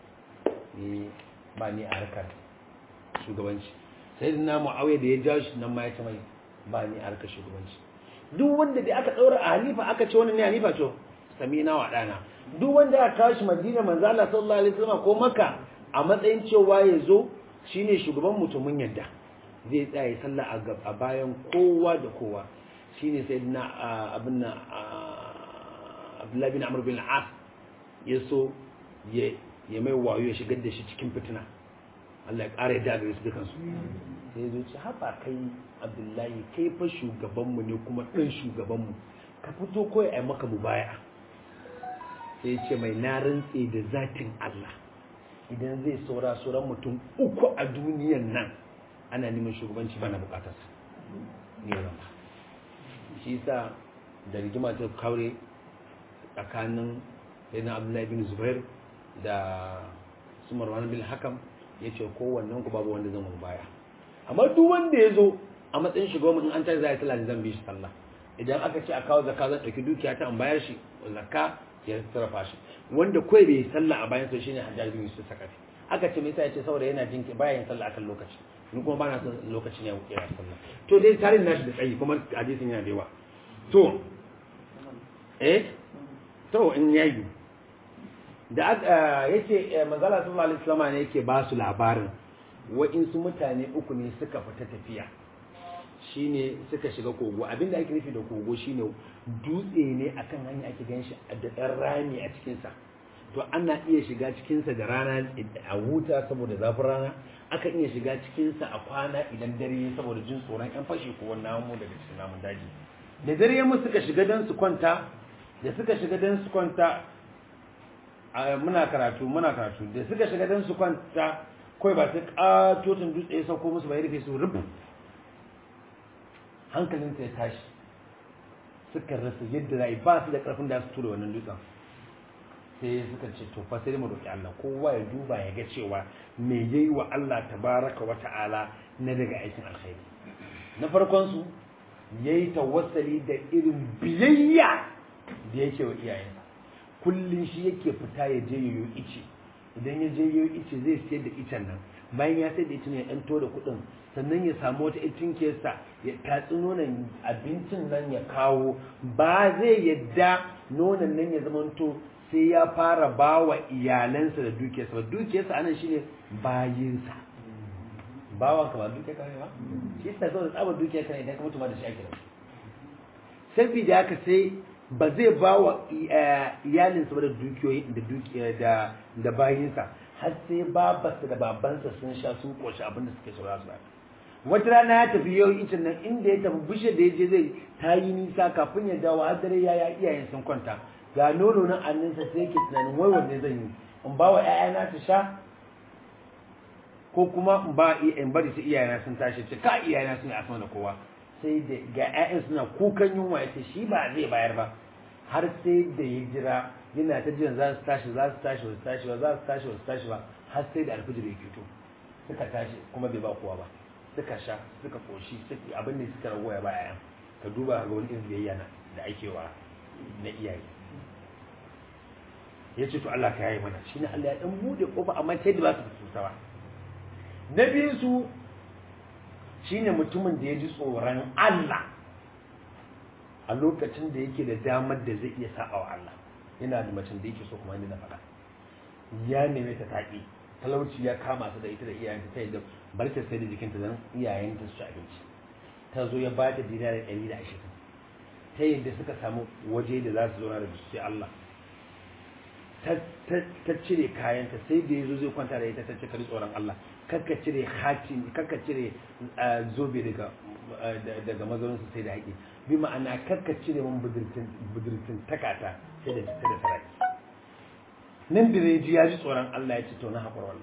ni ba ni a harkar shugabanci sayyidina Muawiya da ya jawo shi nan ma yace mai ba ni a harkar shugabanci duk wanda da aka daura a halifa aka ce wannan ne halifa to samina wa dana duk wanda aka kawo shi Madina manzo Allah sallallahu alaihi wasallam ko Makka a matsayin cewa ya zo shine shugaban mutumin yadda zai tsaya sallah a bayan kowa da kowa shine sayyidina abin nan Abdullah bin Amr bin Al-As ya so ya ya mai wayo ya shigar da shi cikin fitina Allah ya ƙara yadda gare su dukansu sai zo ce haba kai Abdullahi kai fa shugabanmu ne kuma ɗan shugabanmu ka fito kawai a maka mubaya sai ya ce mai na rantse da zatin Allah idan zai saura sauran mutum uku a duniyan nan ana neman shugabanci bana bukatarsa ne rama shi yasa da rigima ta kaure tsakanin sayyidina Abdullahi bin Zubair da su Marwan bin Hakam ya ce kowannen ku babu wanda zan baya amma duk wanda ya zo a matsayin shugaban in an tashi za a yi sallah zan bi shi sallah idan aka ce a kawo zakka zan ɗauki dukiya ta an bayar shi zakka ya sarrafa shi wanda kawai bai yi sallah a bayan sa shine hajjar bin yusuf sakati aka ce me yasa yace saboda yana jin baya yin sallah akan lokaci ni kuma bana son lokacin ya wuce ya sallah to dai tarin nashi da tsayi kuma hadisin yana da yawa to eh to in yayi da yace manzala sallallahu alaihi wasallam ne yake ba su labarin wa'insu mutane uku ne suka fita tafiya shine suka shiga kogo abinda ake nufi da kogo shine dutse ne akan hanya ake gan shi da ɗan rami a cikinsa to ana iya shiga cikinsa da rana a huta saboda zafin rana akan iya shiga cikinsa a kwana idan dare saboda jin tsoron yan fashi ko wani namu daga cikin namun daji da dare mu suka shiga don su kwanta da suka shiga don su kwanta muna karatu muna karatu da suka shiga don su kwanta kawai ba sai katotin dutse ya sauko musu bai rufe su rubu hankalinsa ya tashi suka rasa yadda za ba su da karfin da su tura wannan dutsen sai suka ce to fa sai mu roki Allah kowa ya duba ya ga cewa me yayi wa Allah tabaraka wa ta'ala na daga aikin alkhairi na farkon su yayi tawassali da irin biyayya da yake wa iyayensa kullun shi yake fita ya je yoyo ice idan ya je yoyo ice zai sayar da icen nan bayan ya sayar da icen ya ɗan da kuɗin sannan ya samu wata itin kesa ya tatsi nonon abincin nan ya kawo ba zai yadda nonon nan ya zamanto sai ya fara ba wa iyalansa da dukiyarsa ba dukiyarsa anan shine bayinsa bawan ka ba dukiyar ka ne ba shi yasa zo da tsabar dukiyar ka ne idan ka mutu ma da shi ake da saboda haka sai ba zai ba wa iyalinsa ba da dukiyoyi da dukiya da da bayinsa har sai babarsa da babansa sun sha sun koshi abinda suke saura su ba wata rana ya tafi yau icin nan inda ya tafi bishe da ya je zai ta yi nisa kafin ya dawo har dare ya ya iyayen sun kwanta ga nono nan anninsa sai yake tunanin wai wanne zan yi in ba wa ƴaƴana su sha ko kuma in ba in bari su iyayena sun tashi ce ka iyayena sun yi asma da kowa sai da ga ƴaƴan suna kukan yunwa ya ce shi ba zai bayar ba har sai da ya jira yana ta jiran za su tashi za su tashi ba su tashi ba za su tashi ba su tashi ba har sai da alfijir ya fito suka tashi kuma bai ba kowa ba suka sha suka koshi suka abin da suka ragoya ba yayan ka duba ga wani irin biyayya na da ake wa na iyaye ya ce to Allah ka yayi mana shine Allah ya dan bude kofa amma sai da ba su fito ba na biyu su shine mutumin da ya ji tsoron Allah a lokacin da yake da damar da zai iya sa'a wa Allah yana da macen da yake so kuma ni na faɗa ya neme ta taƙi talauci ya kama su da ita da iyayenta ta yadda bar ta sai da jikinta don iyayenta su ci abinci ta zo ya ba ta dinari ɗari da ashirin ta yadda suka samu waje da za su zauna da su sai Allah ta cire kayanta sai da ya zo zai kwanta da ita ta ce kari tsoron Allah kakka cire hatin kakka cire zobe daga daga mazauninsu sai da haƙi bi ma'ana kakka cire min budurtin takata sai da sai da saraki nan da ji ya ji tsoron Allah ya ce to na haƙura wallahi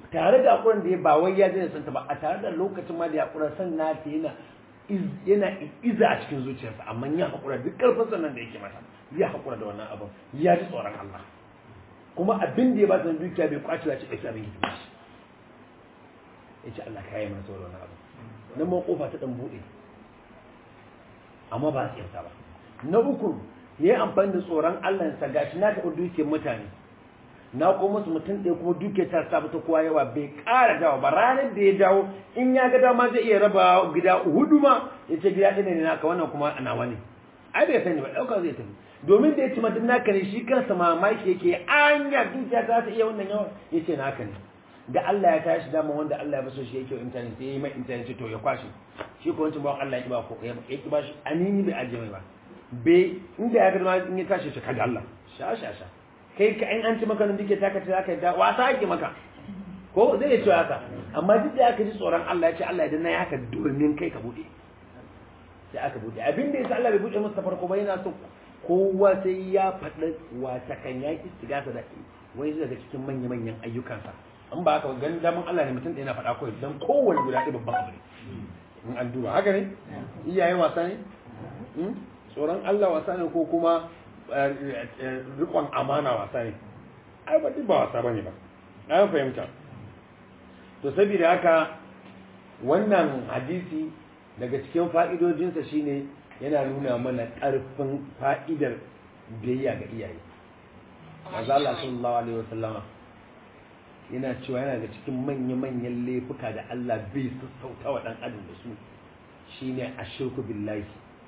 tare da hakuran da ya ba wai ya daina santa ba a tare da lokacin ma da ya hakura san na ta yana yana iza a cikin zuciyarsa amma ya hakura duk karfin sannan da yake mata ya hakura da wannan abin ya ji tsoron Allah kuma abin da ya ba ta dukiya bai kwace ya ci ɗauki abin hidima shi ya ce Allah ka yi mana tsoron wannan abin nan ma kofa ta dan buɗe amma ba a tsirta ba na uku ya yi amfani da tsoron Allah sa gashi na taɓa dukiyar mutane na ko musu mutum ɗaya kuma dukiyar ta sa ta kowa yawa bai ƙara dawo ba ranar da ya dawo in ya ga dama zai iya raba gida hudu ma ya ce gida ɗaya ne naka wannan kuma ana wani ai bai sani ba ɗauka zai tafi domin da ya ci mutum naka ne shi kansa mamaki yake anya dukiya ta ta iya wannan yawan ya ce naka ne da Allah ya tashi dama wanda Allah ya baso shi yake intanet sai ya yi mai intanet to ya kwashe shi ko wancan bawan Allah ya ki ba ko ya ki ba shi anini bai aje mai ba bai inda ya ga ma in ya tashi shi kaga Allah sha sha sha kai ka in an ci maka nan dike taka ce zaka da wasa ake maka ko zai ce haka amma duk da aka ji tsoron Allah ya ce Allah idan na yi haka domin kai ka bude sai aka bude abin da yasa Allah bai bude musu farko ba yana so kowa sai ya faɗa wata kan ya istigasa da wani daga cikin manya-manyan ayyukansa in ba haka ganin daman Allah ne mutum ɗaya na faɗa kawai don kowane guda ɗaya babban abu ne in an duba haka ne iyaye wasa ne tsoron Allah wasa ne ko kuma rikon amana wasa ne ai ba ba wasa bane ba na fahimta to saboda haka wannan hadisi daga cikin fa'idojinsa shine yana nuna mana ƙarfin fa'idar biyayya ga iyaye Maza Allah sallallahu alaihi wasallama yana cewa yana da cikin manya-manyan laifuka da Allah bai sassauta wa ɗan adam da su shine ashirku billahi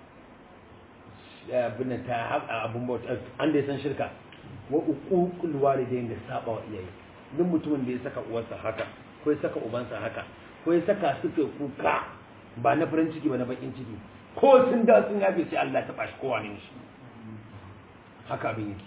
abin ta haƙa abin bauta an da ya san shirka wa uququl walidain da saba wa iyaye duk mutumin da ya saka uwarsa haka ko ya saka ubansa haka ko ya saka suke kuka ba na farin ciki ba na bakin ciki ko sun da sun yafe sai Allah ta bashi kowa ne shi haka abin yake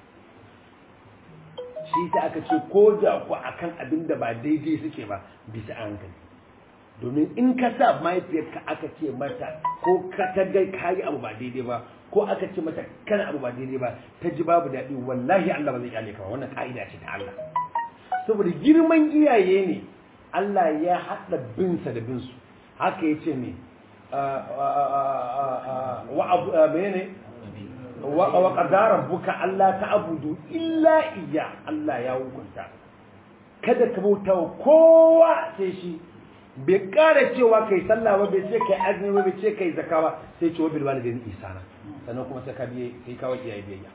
shi ta aka ce ko da ku akan abin da ba daidai suke ba bisa hankali domin in ka sa mahaifiyarka aka ce mata ko ka ta ga kayi abu ba daidai ba ko aka ce mata kana abu ba daidai ba ta ji babu daɗi wallahi Allah ba zai kyale ka ba wannan ka'ida ce ta Allah saboda girman iyaye ne Allah ya haɗa binsa da binsu haka ya ce ne wa abu menene wa qadara buka Allah ta'budu illa iya Allah ya hukunta kada ka bauta wa kowa sai shi bai kara cewa kai sallah ba bai ce kai azumi ba bai ce kai zakka ba sai ce wa bil walidaini ihsana sannan kuma sai ka biye sai ka waki iyaye biyayya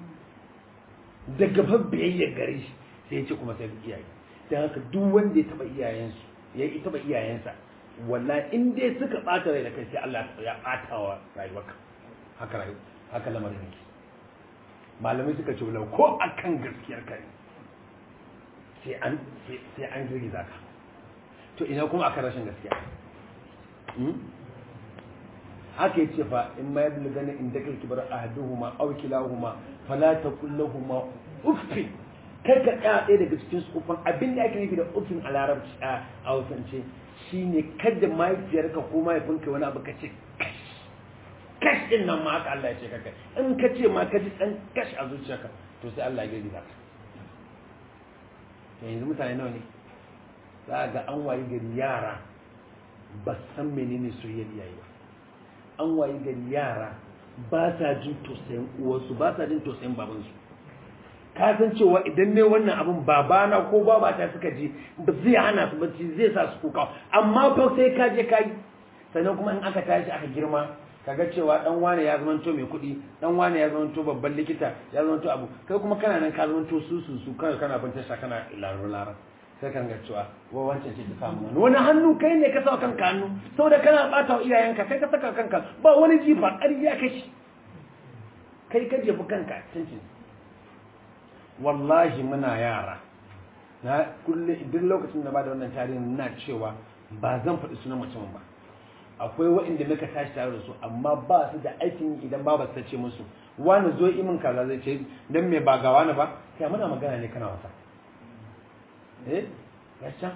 daga fa biyayya gare shi sai ya ce kuma sai iyaye dan haka duk wanda ya taba iyayensu ya yi taba iyayensa wallahi in dai suka bata rai da kai sai Allah ya bata wa rayuwarka haka rayu haka lamarin yake malamai suka ce walau ko akan gaskiyar kai sai an sai an girgiza ka to ina kuma akan rashin gaskiya haka yace fa in ma yablu gani in dakal kibar ahaduhuma aw kilahuma fala taqul lahumu uffin kai ka tsaya ɗaya daga cikin su ufan abin da ake nufi da uffin a larabci a hausance shine kada mahaifiyarka ko mahaifinka wani abu ka ce kash kash din nan ma haka Allah ya ce kaka in ka ce ma ka ji dan kash a zuciyarka to sai Allah ya girgiza ka yanzu mutane nawa ne za ga an wayi gari yara ba san menene soyayyar iyaye ba an wayi gari yara ba sa jin tausayin uwarsu ba sa jin tausayin babansu ka san cewa idan ne wannan abin babana ko babata suka ji ba zai hana su bacci zai sa su kuka amma fa sai ka je ka yi sannan kuma in aka tashi aka girma kaga cewa dan wane ya zama to mai kuɗi dan wane ya zama to babban likita ya zama to abu kai kuma kana nan ka zama to su su su kana kana bin tasha kana larar larar sai kan ga cewa wa wancan ce ta samu wani wani hannu kai ne ka sa kanka hannu saboda kana bata wa iyayenka kai ka saka kanka ba wani jifa ƙarya kashi kai ka jefi kanka cincin wallahi muna yara na kulle duk lokacin da ba da wannan tarihin na cewa ba zan faɗi sunan mutumin ba akwai waɗanda muka tashi tare da su amma ba su da aikin idan ba ta ce musu wani zo imin kaza zai ce dan me ba ga wani ba sai muna magana ne kana wasa eh gaskiya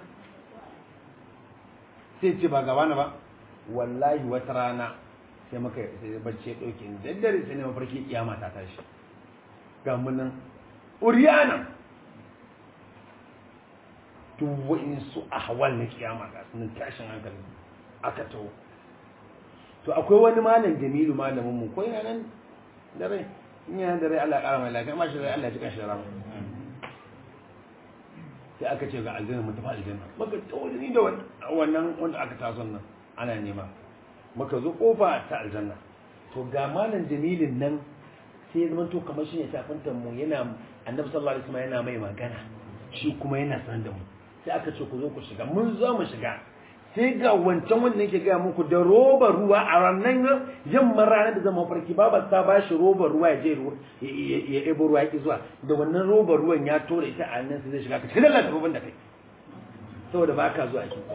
sai ce ba ga wani ba wallahi wata rana sai muka sai bacci ya dauke ni daddare sai ne mafarki kiyama ta tashi ga mun nan uriyana duk wa'insu ahwal na kiyama ga sunan tashin hankali aka taho to akwai wani malam jamilu malamin mu ko yana nan da rai in yana da rai Allah ya kara mai lafiya ma shi rai Allah ya cika shi da rama sai aka ce ga aljanna mun tafi aljanna maka tawo ni da wannan wanda aka taso nan ana nema maka zo kofa ta aljanna to ga malam jamilin nan sai zama to kamar shi ne tafintan mu yana annabi sallallahu alaihi wasallam yana mai magana shi kuma yana san da mu sai aka ce ku zo ku shiga mun zo mu shiga sai ga wancan wanda yake gaya muku da roba ruwa a ranar yamman ranar da zama farki baba ta ba shi roba ruwa ya je ya ebo ruwa ya zuwa da wannan roba ruwan ya tora ita a nan sai zai shiga ka cikin lalata rubin da kai saboda ba ka zuwa kin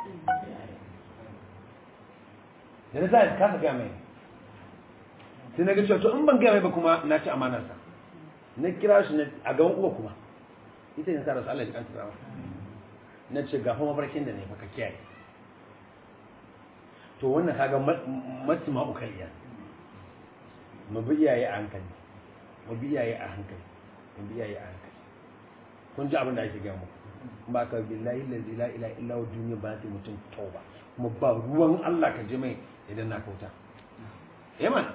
da na sa kasa gaya mai sai na ga cewa to in ban gaya mai ba kuma na ci amanarsa na kira shi a gaban uwa kuma ita ne sa rasu Allah ya kanta rawa na ce ga kuma barkin da ne baka kiyaye to wannan kaga masu ma'ukaliya mu bi iyaye a hankali mu bi iyaye a hankali mu bi iyaye a hankali kun ji abin da ake gaya muku ba ka billahi lazi la ila illa wa duniya ba ta mutum tauba kuma ba ruwan Allah ka ji mai idan na kauta eh man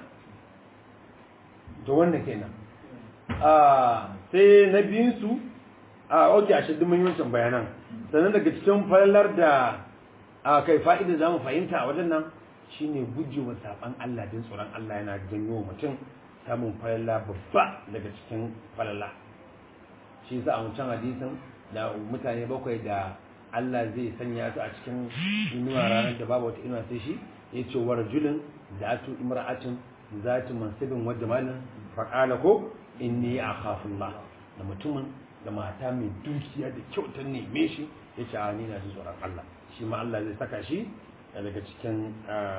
to wannan kenan a sai na biyun su a oke a shaddun muhimmancin bayanan sannan daga cikin falalar da a kai fa'ida za mu fahimta a wajen nan shine gujewa saban Allah din tsoron Allah yana janyo mutum samun falala babba daga cikin falala shi yasa a wancan hadisin da mutane bakwai da Allah zai sanya su a cikin inuwa ranar da babu wata inuwa sai shi ya ce wa rajulin da atu imra'atin zati mansibin wa jamalin faqala ko inni akhafullah da mutumin da mata mai dukiya da kyautar neme shi ya ce a ni na ji tsoron Allah shi ma Allah zai saka shi daga cikin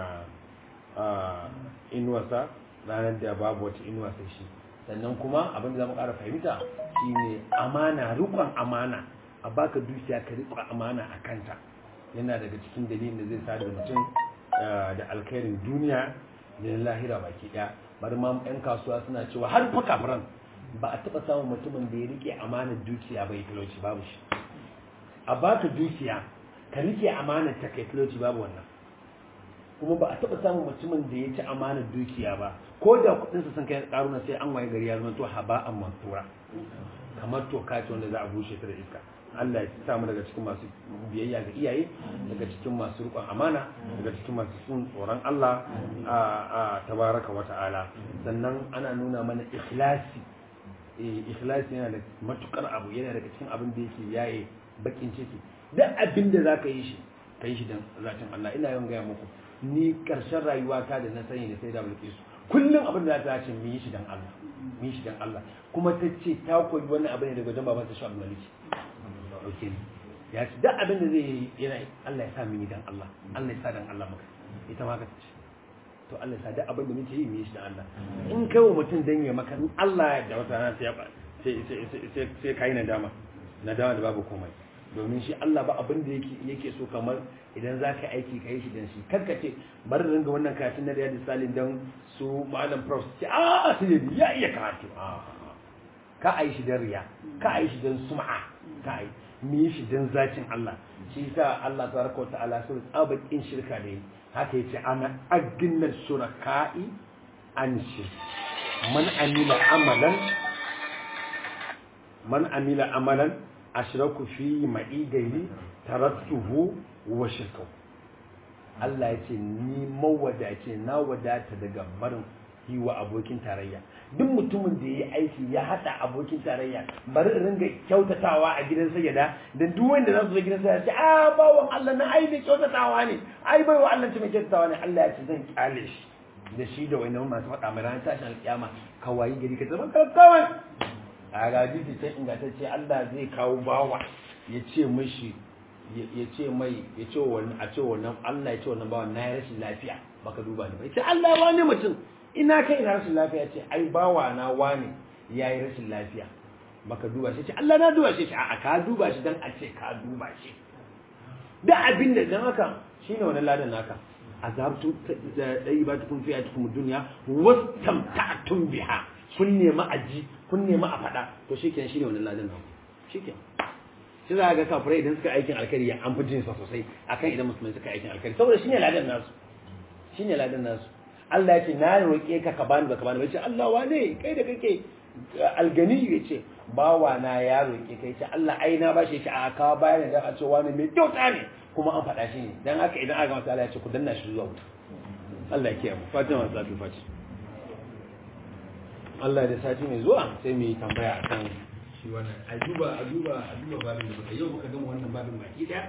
inuwarsa ranar da babu wata inuwa sai shi sannan kuma abin da za mu ƙara fahimta shine amana rikon amana a baka dukiya ka riƙon amana a kanta yana daga cikin dalilin da zai sa da mutum da alkhairin duniya da lahira baki ɗaya bari ma 'yan kasuwa suna cewa har fa kafiran ba a taɓa samun mutumin da ya rike amanar dukiya bai talauci babu shi a baka dukiya ka rike amanar ta kai talauci babu wannan kuma ba a taɓa samun mutumin da ya ci amanar dukiya ba ko da kuɗinsa sun kai ƙaruna sai an waye gari ya zama to haba an mansura kamar toka ce wanda za a bushe ta da iska Allah ya samu daga cikin masu biyayya ga iyaye daga cikin masu riƙon amana daga cikin masu sun tsoron Allah a tabaraka wa ta'ala sannan ana nuna mana ikhlasi ikhlasi yana da matukar abu yana daga cikin abin da yake yaye bakin ciki duk abin da za ka yi shi ka yi shi don zatin Allah ina yawan gaya muku ni karshen rayuwa ta da na sani da sai da bulke su kullum abin da za ta ce mu yi shi don Allah mu yi shi don Allah kuma ta ce ta koyi wani abu ne daga wajen baban ta Shu'aib Maliki okay ya ce duk abin da zai yi yana Allah ya sa mu yi don Allah Allah ya sa don Allah maka ita ma ka ce to Allah ya sa duk abin da muke yi mu yi shi don Allah in kai wa mutum dan ya maka Allah ya da wata rana sai sai sai sai kai nadama nadama da babu komai domin shi Allah ba abin da yake yake so kamar idan za ka aiki ka yi shi dan shi karka ce bari ringa wannan karatun na riyadu salin dan su malam prof ce a sai ya iya karatu ka a yi shi dan riya ka a yi shi dan sum'a ka a yi mu yi shi dan zacin Allah shi yasa Allah tabaraka wa ta'ala sun tsabakin shirka ne haka yace ana agna shuraka'i an shi man amila amalan man amila amalan ashraku fi ma'i gairi tarattuhu wa shirkau Allah ya ce ni mawadace na wadata daga barin yi wa abokin tarayya duk mutumin da ya yi aiki ya haɗa abokin tarayya bari in ringa kyautatawa a gidan sayyada da duk wanda za su zo gidan sayyada ce a bawan Allah na ai da kyautatawa ne ai bai wa Allah ce mai kyautatawa ne Allah ya ce zan kyale shi da shi da wani masu faɗa mai ranar tashin alƙiyama kawai gari ka zama kawai a hadisi sai ingantacce Allah zai kawo bawa ya ce mishi ya ce mai ya ce wannan a ce wannan Allah ya ce wannan bawa na yi rashin lafiya baka duba ni ba ya ce Allah wani mutum ina kai ina rashin lafiya ce ai bawa na wani ya yi rashin lafiya baka duba shi ce Allah na duba shi ce a ka duba shi dan a ce ka duba shi da abin da dan haka shine wannan ladan naka azabtum dai ba tukun fi atukum dunya wastamta'tum biha kun nema aji kun nema a faɗa to shikenan shine wannan ladan nan shikenan shi za ga kafirai idan suka aikin alkhairi ya an fi jinsa sosai akan idan musulmai suka aikin alkhairi saboda shine ladan nasu shine ladan nasu Allah ya ce na roƙe ka ka bani ba ka bani ba ce Allah wane kai da kake algani ya ce bawa na ya roƙe kai ce Allah ai na bashi shi a kawo bayan da a ce wani mai kyauta ne kuma an faɗa shi ne dan haka idan aka masa Allah ya ce ku danna shi zuwa wuta Allah ya kiyaye mu Fatima Zatu Fati Allah da sati mai zuwa sai mu yi tambaya akan shi wannan a duba a duba a duba babin da muka yau muka gama wannan babin baki daya